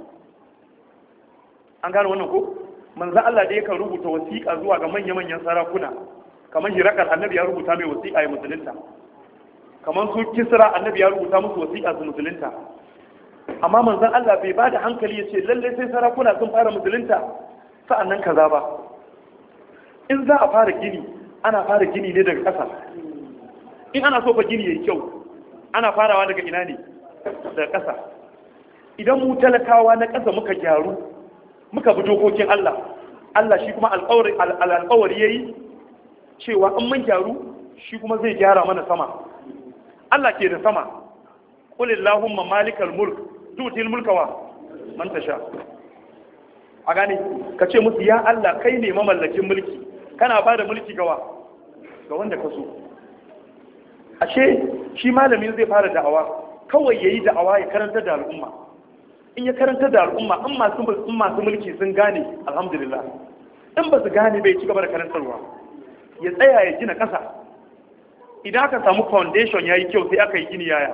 an gane wannan ko manzan Allah da yakan rubuta wasiƙa zuwa ga manya-manyan sarakuna kamar hirakar annabi ya rubuta mai wasiƙa ya musulunta kamar su kisra annabi ya rubuta musu wasiƙa su musulunta amma manzon Allah bai ba da hankali ya ce lallai sai sarakuna sun fara musulunta sa'annan kaza ba in za a fara gini ana fara gini ne daga ƙasa in ana so fa gini yayi kyau ana farawa daga ina ne daga ƙasa idan mu talakawa na ƙasa muka gyaru muka bi dokokin Allah Allah shi kuma alƙawari yayi cewa in mun gyaru shi kuma zai gyara mana sama Allah ke da sama qul illahumma malikal mulk tutil mulka wa man tasha a gane ka ce musu ya Allah kai ne mamallakin mulki kana ba da mulki gawa ga wanda ka so ashe shi malamin zai fara da'awa kawai yayi da'awa ya karanta da al'umma in ya karanta da al'umma in masu in masu mulki sun gane alhamdulillah in ba su gane bai ci gaba da karantarwa ya tsaya ya gina ƙasa idan aka samu foundation ya yi kyau sai aka yi gini yaya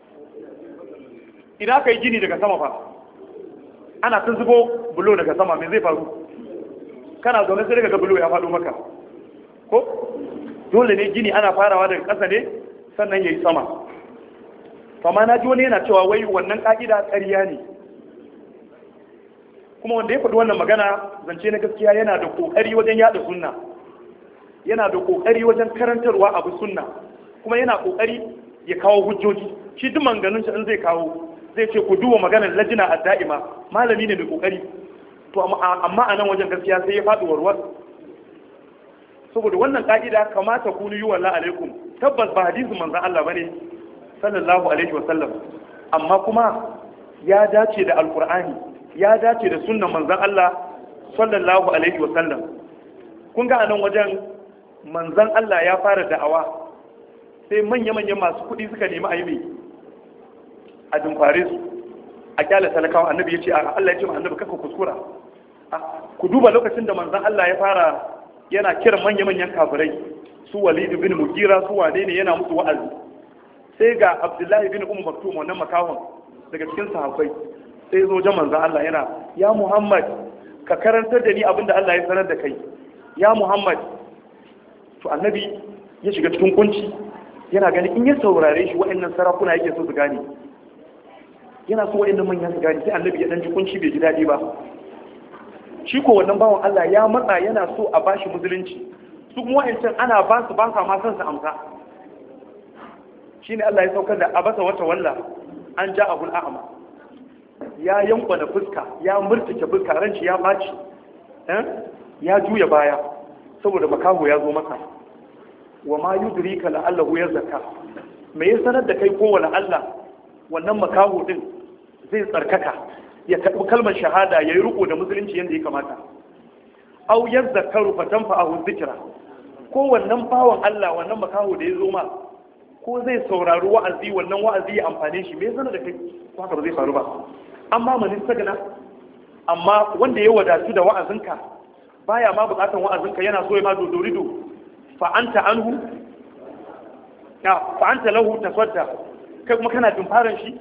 idan aka yi gini daga sama fa ana ta zubo bulo daga sama mai zai faru kana zaune sai daga bulo ya faɗo maka ko dole ne gini ana farawa daga ƙasa ne sannan ya yi sama amma na ji wani yana cewa wai wannan ƙa'ida ƙarya ne kuma wanda ya faɗi wannan magana zance na gaskiya yana da ƙoƙari wajen yada sunna yana da ƙoƙari wajen karantarwa abu sunna kuma yana ƙoƙari ya kawo hujjoji shi duk manganun shi in zai kawo zai ce ku duba maganar lajina a da'ima malami ne mai ƙoƙari to amma a nan wajen gaskiya sai ya faɗi warwar saboda wannan ka'ida kamata ku yi walla alaikum tabbas ba hadisin manzon Allah bane sallallahu alaihi wasallam amma kuma ya dace da alqur'ani ya dace da sunnan manzon Allah sallallahu alaihi wasallam kun ga anan wajen manzon Allah ya fara da'awa sai manya-manyan masu kuɗi suka nemi a yi mai a dumfare su a kyala talakawa annabi ya ce a Allah ya ce ma annabi kaka kuskura ku duba lokacin da manzon Allah ya fara yana kiran manya-manyan kafirai su walid bin mugira su wane ne yana musu wa'azi sai ga abdullahi bin umar maktum wannan makahon daga cikin sahabbai sai zo jan manzon Allah yana ya muhammad ka karantar da ni abinda Allah ya sanar da kai ya muhammad to annabi ya shiga cikin kunci yana gani in ya saurare shi wa'annan sarakuna yake so su gane yana so wa'annan manyan su gane sai annabi ya dan ji kunci bai ji daɗi ba shi ko wannan bawan Allah ya matsa yana so a bashi musulunci su kuma wa'ancan ana ba su ba sa ma son su amsa shine Allah ya saukar da abasa wata walla an ja abul a'ma ya yankwa da fuska ya murtuke fuska ran shi ya baci ya juya baya saboda makaho ya zo maka wa ma yudrika la'allahu yazaka me ya sanar da kai ko wala Allah wannan makaho din zai tsarkaka ya karɓi kalmar shahada ya yi riko da musulunci yadda ya kamata au yadda karu fatan fa'ahun zikira ko wannan bawan Allah wannan makaho da ya zo ma ko zai saurari wa'azi wannan wa'azi ya amfane shi me sanar da kai ko haka ba zai faru ba amma manin sagana amma wanda ya wadatu da wa'azinka baya ma bukatan wa'azinka yana so ya ma dodorido fa anta anhu ya fa anta lahu tasadda kai kuma kana dumfaran shi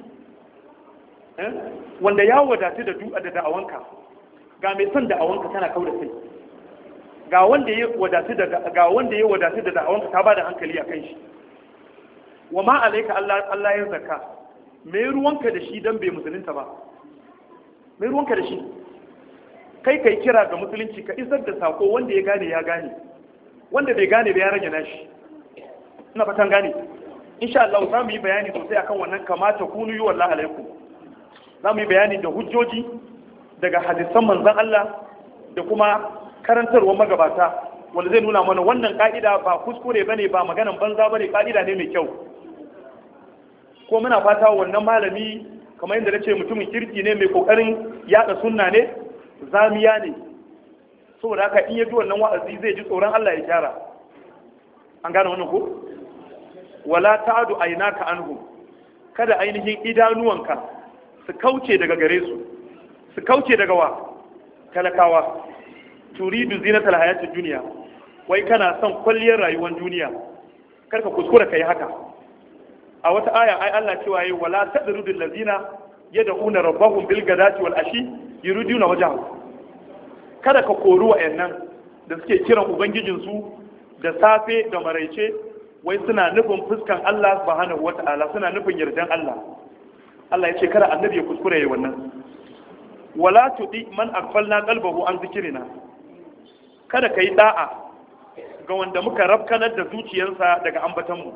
wanda ya wadatu da du'a da da'awanka ga mai son da'awanka tana kau da kai ga wanda ya wadatu da ga wanda ya wadatu da da'awanka ta bada hankali akan shi wa ma alayka Allah Allah ya zakka me ruwanka da shi dan bai musulunta ba me ruwanka da shi kai kai kira ga musulunci ka isar da sako wanda ya gane ya gane wanda bai gane ba ya rage nashi ina fatan gane insha Allah za mu yi bayani sosai akan wannan kamata kunu yi wallahi alaikum za mu yi bayani da hujjoji daga hadisan manzan Allah da kuma karantarwar magabata wanda zai nuna mana wannan ka'ida ba kuskure ba ne ba maganan banza ba ne ka'ida ne mai kyau ko muna fata wannan malami kamar yadda na ce mutumin kirki ne mai kokarin yada sunna ne zamiya ne saboda haka in ya ji wannan wa'azi zai ji tsoron Allah ya gyara an gane wannan ko wala ta'adu aynaka anhum kada ainihin idanuwanka su kauce daga gare su su kauce daga wa talakawa turidu zinatal hayatid duniya wai kana son kwalliyar rayuwar duniya karka kuskura kai haka a wata aya ai Allah cewa yayi wala tadrudul ladina yad'una rabbahum bil gadati wal ashi yuriduna wajhahu kada ka kori wa'annan da suke kiran ubangijin su da safe da maraice wai suna nufin fuskan Allah subhanahu wata'ala suna nufin yardan Allah Allah ya ce kada annabi ya kuskure yayi wannan wala tudi man aghfalna qalbahu an zikrina kada kai da'a ga wanda muka rafkanar da zuciyarsa daga ambatan mu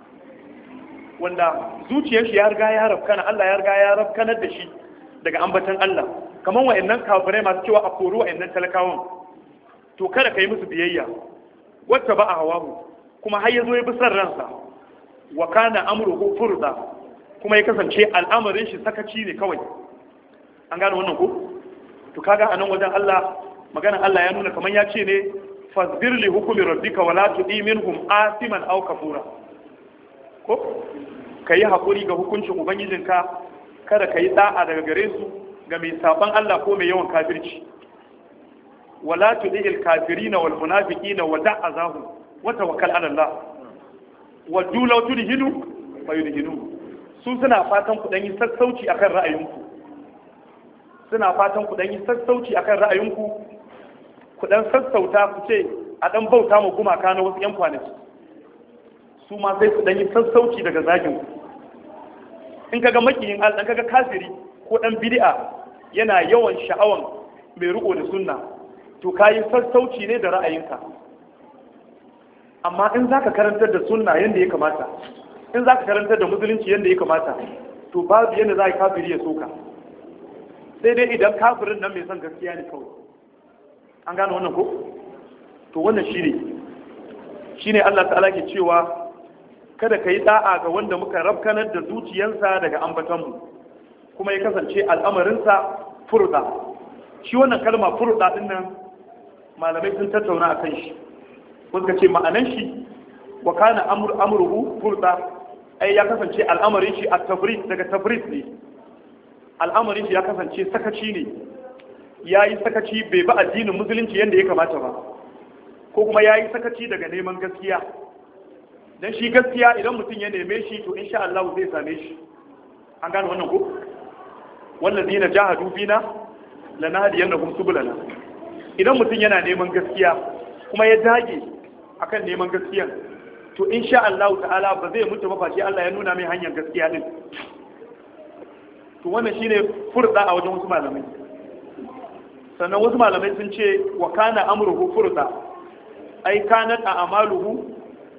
wanda zuciyar shi ya riga ya rafkana Allah ya riga ya rafkanar da shi daga ambatan Allah kaman wayannan kafirai masu cewa a kori wayannan talakawan to kada kai musu biyayya wacce ba a hawahu kuma har yazo ya bi san ransa wa kana amruhu furda kuma ya kasance al'amarin shi sakaci ne kawai an gane wannan ko to kaga anan wajen Allah maganar Allah ya nuna kamar ya ce ne fasbir li hukmi rabbika wala tudi minhum asiman aw kafura ko kai hakuri ga hukuncin ubangijinka kada kai da'a daga gare su ga mai saban Allah ko mai yawan kafirci wala tudil kafirina wal munafiqina wa da'azahum wa tawakkal ala Allah wa dulaw tudhinu wa yudhinu su suna fatan ku dan yi sassauci akan ra'ayinku suna fatan ku dan yi sassauci akan ra'ayinku ku dan sassauta ku ce a dan bauta mu gumaka na wasu yan kwanaki su ma sai su dan yi sassauci daga zagin ku in kaga makiyin Allah kaga kafiri ko dan bid'a yana yawan sha'awan mai riko da sunna to kayi sassauci ne da ra'ayinka amma in zaka karantar da sunna yanda ya kamata in zaka karantar da musulunci yanda ya kamata to babu yanda za a kafiri ya soka sai dai idan kafirin nan mai son gaskiya ne kawai an gane wannan ko to wannan shine shine Allah ta'ala ke cewa kada ka yi da'a ga wanda muka rabkanar da zuciyarsa daga ambatonmu kuma ya kasance al'amarinsa furda shi wannan kalma furda din nan malamai sun tattauna a kan shi wanda ce ma'anan shi wa kana amruhu furda ai ya kasance al'amarin shi a tafrid daga tafrid ne al'amarin shi ya kasance sakaci ne ya yi sakaci bai ba addinin musulunci yadda ya kamata ba ko kuma ya yi sakaci daga neman gaskiya don shi gaskiya idan mutum ya neme shi to insha Allah zai same shi an gane wannan ko wannan zina jahadu fina lanahdiyannahum subulana idan mutum yana neman gaskiya kuma ya dage akan neman gaskiyan to insha Allah ta'ala ba zai mutu ba face Allah ya nuna mai hanyar gaskiya din to wannan shine furda a wajen wasu malamai sannan wasu malamai sun ce wa kana amruhu furda ai kanat a amaluhu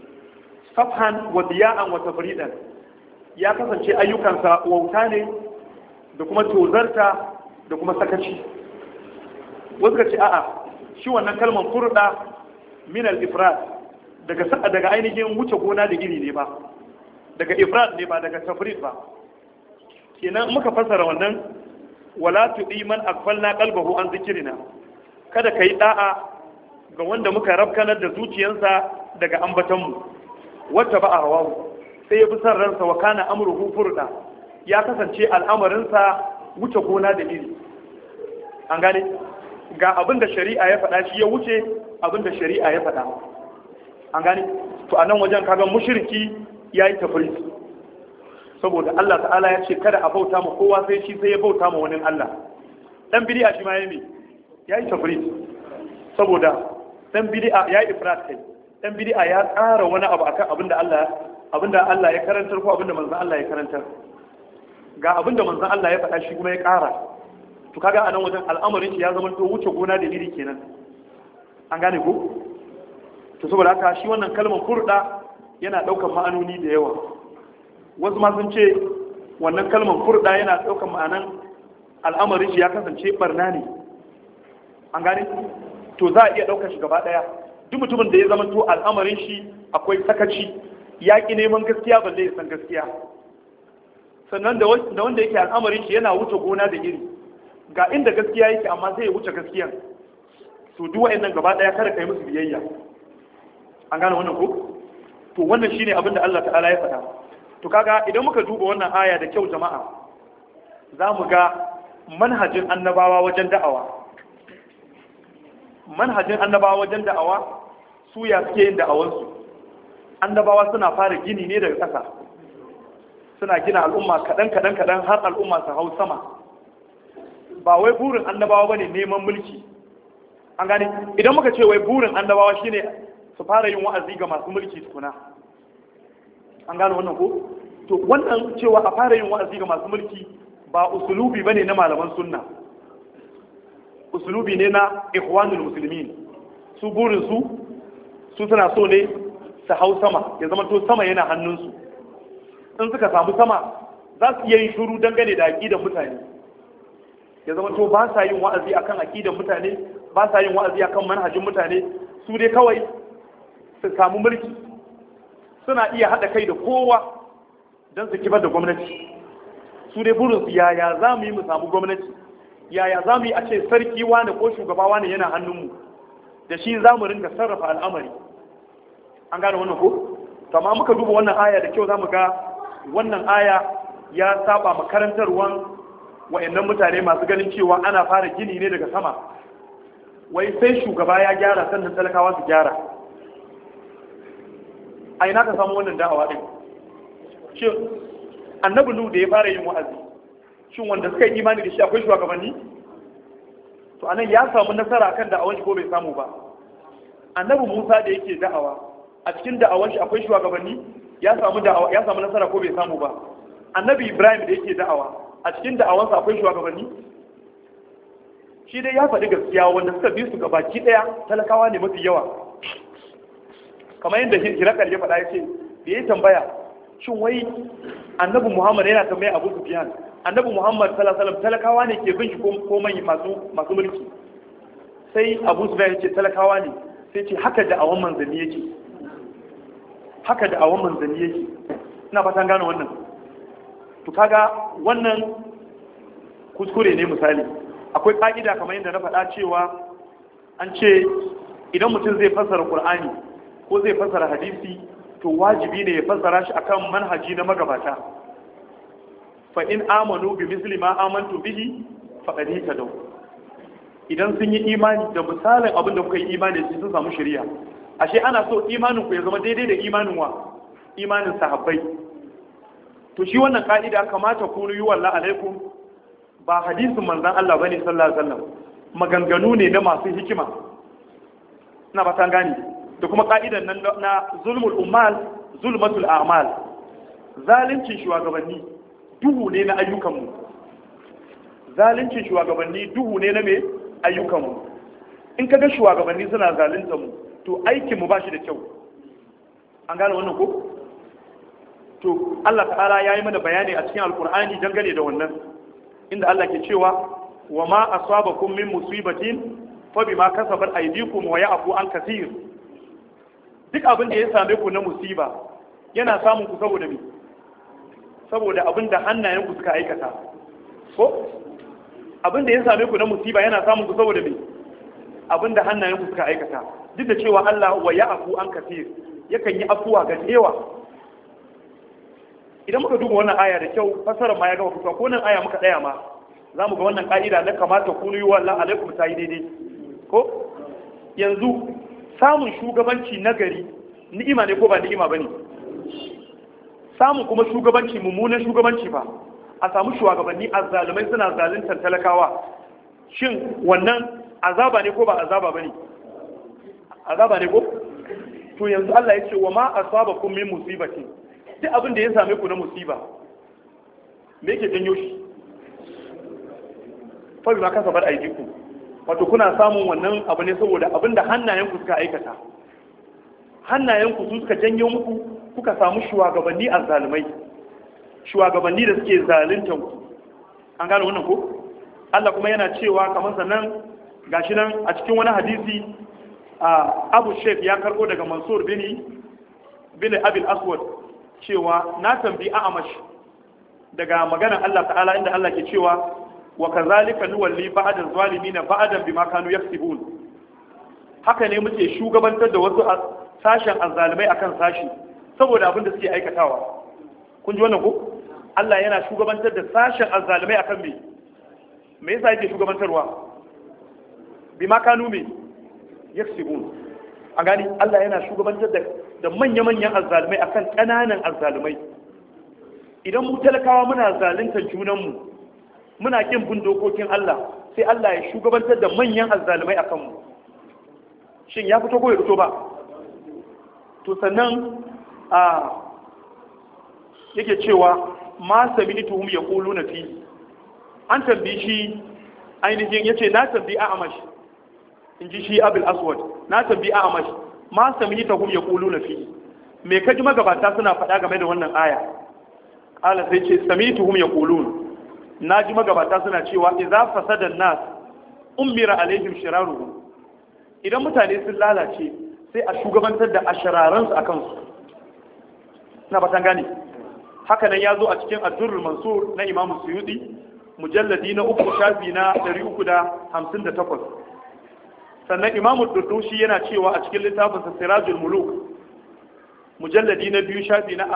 safhan wa diya'an wa tafridan ya kasance ayyukansa wauta ne da kuma tozarta da kuma sakaci wasu ka ce a'a shi wannan kalmar furda min al-ifrad daga daga ainihin wuce gona da iri ne ba daga ifrad ne ba daga tafrid ba kenan muka fasara wannan wala tudi man akfalna qalbahu an zikrina kada kai da'a ga wanda muka rabkanar da zuciyarsa daga ambatanmu wata ba a hawawu sai ya bi san ransa wa kana amruhu furda ya kasance al'amarinsa wuce gona da iri an gane ga abin da shari'a ya faɗa shi ya wuce abin da shari'a ya faɗa an gane to a nan wajen kaga mushriki ya yi tafrit saboda Allah ta'ala ya ce kada a bauta ma kowa sai shi sai ya bauta ma wani Allah dan bid'a shi ma yayi ya yi tafrit saboda dan bid'a ya yi ifrat kai dan bid'a ya tsara wani abu akan abinda Allah abinda Allah ya karantar ko abinda manzon Allah ya karantar ga abinda manzon Allah ya faɗa shi kuma ya ƙara to kaga anan wajen al'amarin shi ya zama to wuce gona da iri kenan an gane ko to saboda haka shi wannan kalmar furda yana ɗaukar ma'anoni da yawa wasu ma sun ce wannan kalmar furda yana ɗaukar ma'anan al'amarin shi ya kasance barna ne an gane to za a iya ɗaukar shi gaba ɗaya duk mutumin da ya zama to al'amarin shi akwai sakaci ya ƙi neman gaskiya balle ya san gaskiya sannan da wanda yake al'amarin shi yana wuce gona da iri ga inda gaskiya yake amma zai wuce gaskiyan to duk wa'annan gaba ɗaya kada kai musu biyayya an gane wannan ko to wannan shine abin da Allah ta'ala ya faɗa to kaga idan muka duba wannan aya da kyau jama'a za mu ga manhajin annabawa wajen da'awa manhajin annabawa wajen da'awa su ya suke yin da'awansu annabawa suna fara gini ne daga ƙasa suna gina al'umma kaɗan kaɗan kaɗan har al'umma su hau sama ba wai burin annabawa bane neman mulki an gane idan muka ce wai burin annabawa shine su fara yin wa'azi ga masu mulki tukuna an gane wannan ko to wannan cewa a fara yin wa'azi ga masu mulki ba usulubi bane na malaman sunna usulubi ne na ikhwanul muslimin su burin su su suna so ne su hau sama ya zama to sama yana hannunsu in suka samu sama za su iya yin shuru dangane da aƙidan mutane ya zama to ba sa yin wa'azi akan aƙidan mutane ba sa yin wa'azi akan manhajin mutane su dai kawai su samu mulki suna iya haɗa kai da kowa don su kibar da gwamnati su dai burinsu yaya za mu yi mu samu gwamnati yaya za mu yi a ce sarki wane ko shugaba wane yana hannunmu da shi za mu ringa sarrafa al'amari an gane wannan ko kama muka duba wannan aya da kyau za mu ga wannan aya ya saba makarantarwan wa'annan mutane masu ganin cewa ana fara gini ne daga sama wai sai shugaba ya gyara sannan talakawa su gyara a ina ka samu wannan da'awa din shin annabi nu da ya fara yin wa'azi shin wanda suka yi imani da shi akwai shugabanni to anan ya samu nasara kan da'awan shi ko bai samu ba annabi Musa da yake da'awa a cikin da'awan shi akwai shugabanni ya samu da'awa ya samu nasara ko bai samu ba annabi Ibrahim da yake da'awa a cikin da'awansa akwai shugabanni shi dai ya faɗi gaskiya wanda suka bi su gabaki ɗaya talakawa ne mafi yawa kamar yadda hirakar ya faɗa ya ce da ya tambaya shin wai annabi muhammad yana tambaya abu sufyan annabi muhammad sallallahu alaihi talakawa ne ke bin shi ko mai masu masu mulki sai abu sufyan ya ce talakawa ne sai ce haka da awan manzanni yake haka da awan manzanni yake ina fatan gane wannan to kaga wannan kuskure ne misali akwai ƙa'ida kamar yadda na faɗa cewa an ce idan mutum zai fassara ƙur'ani ko zai fassara hadisi to wajibi ne ya fassara shi akan manhaji na magabata fa in amanu bi misli ma amantu bihi faqad ihtadaw idan sun yi imani da misalin abin da kuka yi imani da sun samu shari'a ashe ana so imanin ku ya zama daidai da imanin wa imanin sahabbai to shi wannan ka'ida kamata ku yi wallahi alaikum ba hadisin manzan Allah bane sallallahu alaihi wasallam maganganu ne na masu hikima ina ba tan gani da kuma ka'idan nan na zulmul ummal zulmatul a'mal zalincin shugabanni duhu ne na ayyukanmu zalincin shugabanni duhu ne na me ayyukanmu in kaga shugabanni suna zalunta mu to aikin mu bashi da kyau an gane wannan ko to Allah ta'ala ya yi mana bayani a cikin alkur'ani dangane da wannan inda Allah ke cewa wa ma asabakum min musibatin fa bima kasabat aydikum wa ya'fu an kaseer duk abin da ya same ku na musiba yana samun ku saboda me saboda abin da hannayen ku suka aikata ko abin da ya same ku na musiba yana samun ku saboda me abin da hannayen ku suka aikata duk da cewa Allah wa ya'fu an kaseer yakan yi afuwa ga yawa idan muka duba wannan aya da kyau fasarar ma ya gama fitowa ko nan aya muka tsaya ma za mu ga wannan ka'ida na kamata kunu yi wallan alaikum ta yi daidai ko yanzu samun shugabanci nagari ni'ima ne ko ba ni'ima ba ne samun kuma shugabanci mummunan shugabanci ba a samu shugabanni azzalumai suna zaluntar talakawa shin wannan azaba ne ko ba azaba ba ne azaba ne ko to yanzu Allah ya ce wa ma asabakum min musibatin duk abin da ya same ku na musiba me yake janyo shi fa ma kasabar aidiku wato kuna samun wannan abu ne saboda abin da hannayenku suka aikata hannayenku su suka janyo muku kuka samu shugabanni azzalumai shugabanni da suke zaluntan ku an gane wannan ko Allah kuma yana cewa kamar sannan gashi nan a cikin wani hadisi Abu Shaykh ya karbo daga Mansur bin bin Abil Aswad cewa na tambi a'amash daga maganar Allah ta'ala inda Allah ke cewa wa kazalika nuwalli ba'dan zalimin ba'dan bima kanu yaksibun haka ne muke shugabantar da wasu sashen azzalimai akan sashi saboda abin da suke aikatawa kun ji wannan ko Allah yana shugabantar da sashen azzalimai akan me me yasa yake shugabantarwa bima kanu me yaksibun a gani Allah yana shugabantar da da manya-manyan azzalumai akan ƙananan azzalumai idan mu talakawa muna zaluntar junanmu muna kin bin dokokin Allah sai Allah ya shugabantar da manyan azzalumai a kanmu shin ya fito ko ya fito ba to sannan a yake cewa ma sami tuhum ya kulu na fi an tambi shi ainihin yace na tambi a amash in ji shi abul aswad na tambi a amash ma sami tuhum ya kulu na fi me kaji magabata suna faɗa game da wannan aya ƙala sai ce sami tuhum ya kulun na ji magabata suna cewa idza fasada nas ummira alaihim shiraruhu idan mutane sun lalace sai a shugabantar da ashararan su akan su ina fatan gane haka nan ya zo a cikin addurrul mansur na imamu suyudi mujalladi na uku shafi na 358 sannan imamu durdushi yana cewa a cikin littafin sirajul muluk mujalladi na biyu shafi na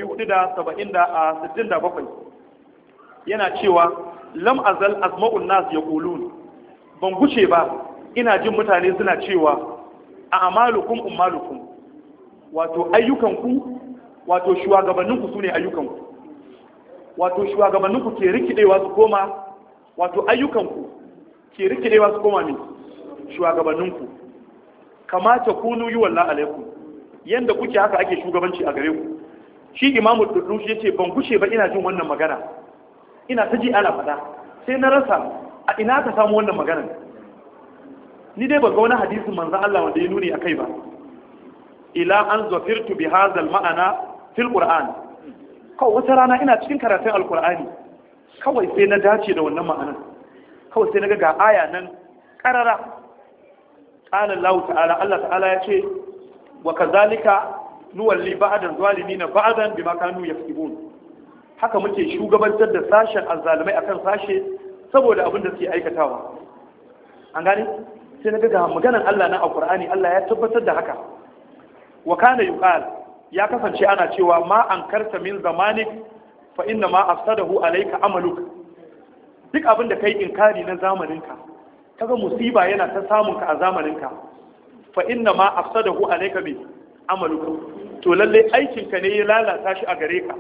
467 yana cewa lam azal azma'un nas yaqulun ban guce ba ina jin mutane suna cewa a amalukum ummalukum wato ayyukanku wato shugabanninku sune ayyukanku wato shugabanninku ke rikidewa su koma wato ayyukanku ke rikidewa su koma ne shugabanninku kamata kunu yi wallah alaikum yanda kuke haka ake shugabanci a gare ku shi imamu dudushi yace ban gushe ba ina jin wannan magana ina ta ji ana fada sai na rasa a ina ka samu wannan magana ni dai ba ga wani hadisin manzon Allah wanda ya nuni akai ba ila an zafirtu bi hadha ma'ana fil qur'an kawai wata rana ina cikin karatun alqur'ani kawai sai na dace da wannan ma'anar kawai sai na ga ga aya nan karara qala Allah ta'ala Allah ta'ala ya ce wa kazalika nuwalli ba'dan zalimin ba'dan bima kanu yaktubun haka muke shugabantar da sashen azzalumai akan sashe saboda abin da suke aikatawa an gane sai na ga maganan Allah na alqur'ani Allah ya tabbatar da haka wa kana yuqal ya kasance ana cewa ma ankarta min zamanik fa inna ma afsadahu alayka amaluk duk abin da kai inkari na zamaninka kaga musiba yana ta samun ka a zamaninka fa inna ma afsadahu alayka bi amaluka to lalle aikin ka ne ya lalata shi a gare ka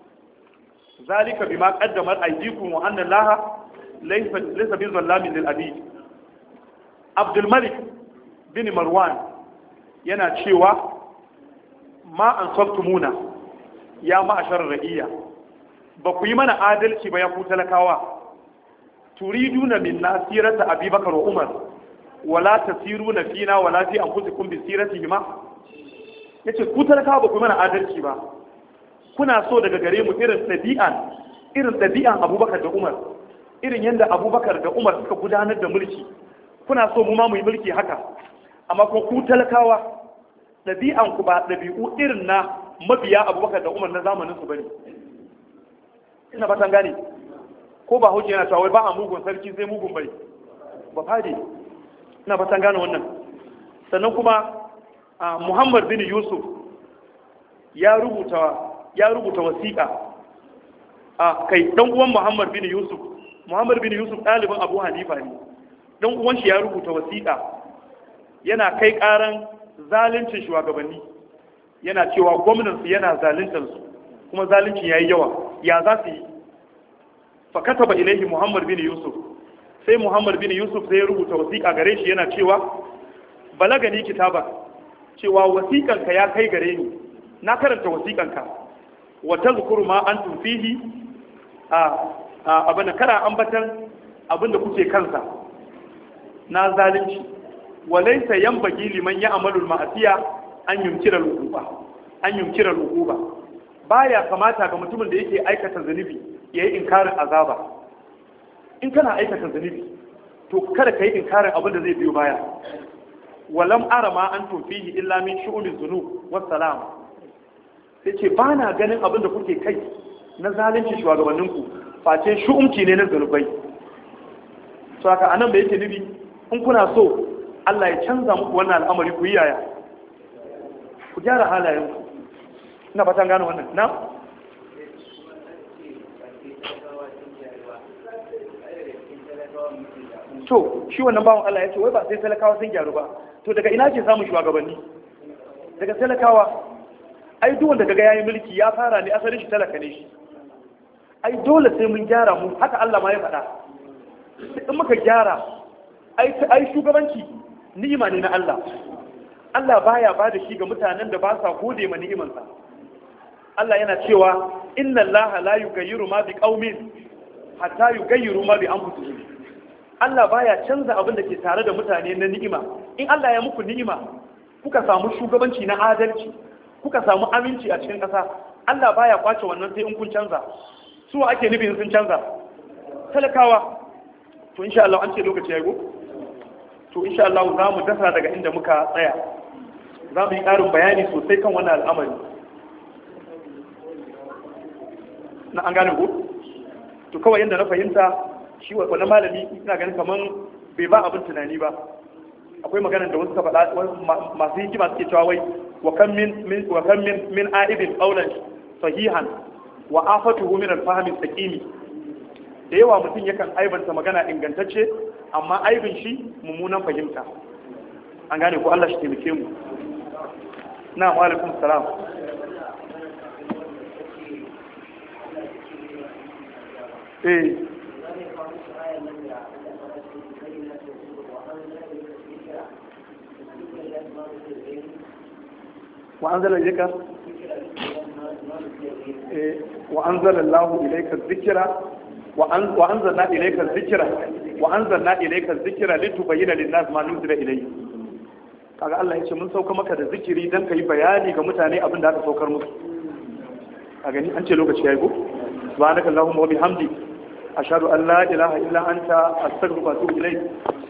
zalika bima qaddamat aydikum wa anna allaha laysa laysa bi zallamin lil abid abdul malik bin marwan yana cewa ma ansabtumuna ya ma'ashar ra'iya ba ku yi mana adalci ba ya ku talakawa turiduna min nasirata abubakar wa umar wala tasiruna fina wala fi anfusikum bi siratihima yace ku talakawa ba ku mana adalci ba kuna so daga gare mu irin dabi'an irin dabi'an abubakar da umar irin yanda abubakar da umar suka gudanar da mulki kuna so mu ma mu yi mulki haka amma kuma ku talakawa dabi'an ku ba dabi'u irin na mabiya abubakar da umar na zamanin su bane ina fatan gane ko ba hujja yana cewa wai ba a mugun sarki sai mugun bai ba fadi ina fatan gane wannan sannan kuma muhammad bin yusuf ya rubuta ya rubuta wasiƙa a kai dan uwan muhammad bin yusuf muhammad bin yusuf ɗalibin abu hanifa ne dan uwan shi ya rubuta wasiƙa yana kai ƙaran zaluncin shugabanni yana cewa gwamnansu yana zaluntar su kuma zalunci yayi yawa ya za su yi fa kataba ilaihi muhammad bin yusuf sai muhammad bin yusuf sai ya rubuta wasiƙa gare shi yana cewa balagani kitaba cewa wasiƙanka ya kai gare ni na karanta wasiƙanka wa tazkuru ma antum fihi a abin kana ambatan abin da kuke kansa na zalunci wa laysa yanbaghi liman ya'malu al-ma'siya an yumkira al-uquba an yumkira al-uquba baya kamata ga mutumin da yake aikata zunubi yayi inkarin azaba in kana aikata zunubi to kada ka yi inkarin abin da zai biyo baya walam ara ma an fihi illa min shu'umin zunub wassalam sai ce ba na ganin abin da kuke kai na zalunci shugabanninku face shu'umci ne na zunubai to haka anan da yake nubi in kuna so Allah ya canza muku wannan al'amari ku yi yaya ku gyara halayenku ina fatan gano wannan na to shi wannan bawan Allah ya ce wai ba sai talakawa sun gyaru ba to daga ina ke samun shugabanni daga talakawa ai duk wanda kaga yayi mulki ya fara ne asalin shi talaka ne shi ai dole sai mun gyara mu haka Allah ma ya faɗa in muka gyara ai ai shugabanci ni'ima ne na Allah Allah baya ba da shi ga mutanen da ba sa gode ma ni'imansa Allah yana cewa inna Allah la yughayyiru ma bi qaumin hatta yughayyiru ma bi anfusihim Allah baya canza abin da ke tare da mutane na ni'ima in Allah ya muku ni'ima kuka samu shugabanci na adalci kuka samu aminci a cikin ƙasa Allah baya kwace wannan sai in kun canza su ake nufin sun canza talakawa to insha Allah an ce lokaci ya go to insha Allah za mu dasa daga inda muka tsaya za mu yi ƙarin bayani sosai kan wannan al'amari na an gane ko to kawai yadda na fahimta shi wani malami ina ganin kaman bai ba abin tunani ba akwai magana da wasu ka faɗa masu hikima suke cewa wai wa kan min wa kan min min aibin qawlan sahihan wa afatuhu min al-fahmi saqimi da yawa mutum yakan aibanta magana ingantacce amma aibin shi mummunan fahimta an gane ko Allah shi taimake mu na wa alaikum salam eh وأنزل إليك وأنزل الله إليك الذكر وأنزلنا إليك الذكر وأنزلنا إليك الذكر لتبين للناس ما نزل إليه kaga Allah ya ce mun sauka maka da zikiri dan kai bayani ga mutane abin da aka saukar musu a gani an ce lokaci yayi ko subhanakallahumma wa bihamdi ashhadu an la ilaha illa anta astaghfiruka wa atubu ilayk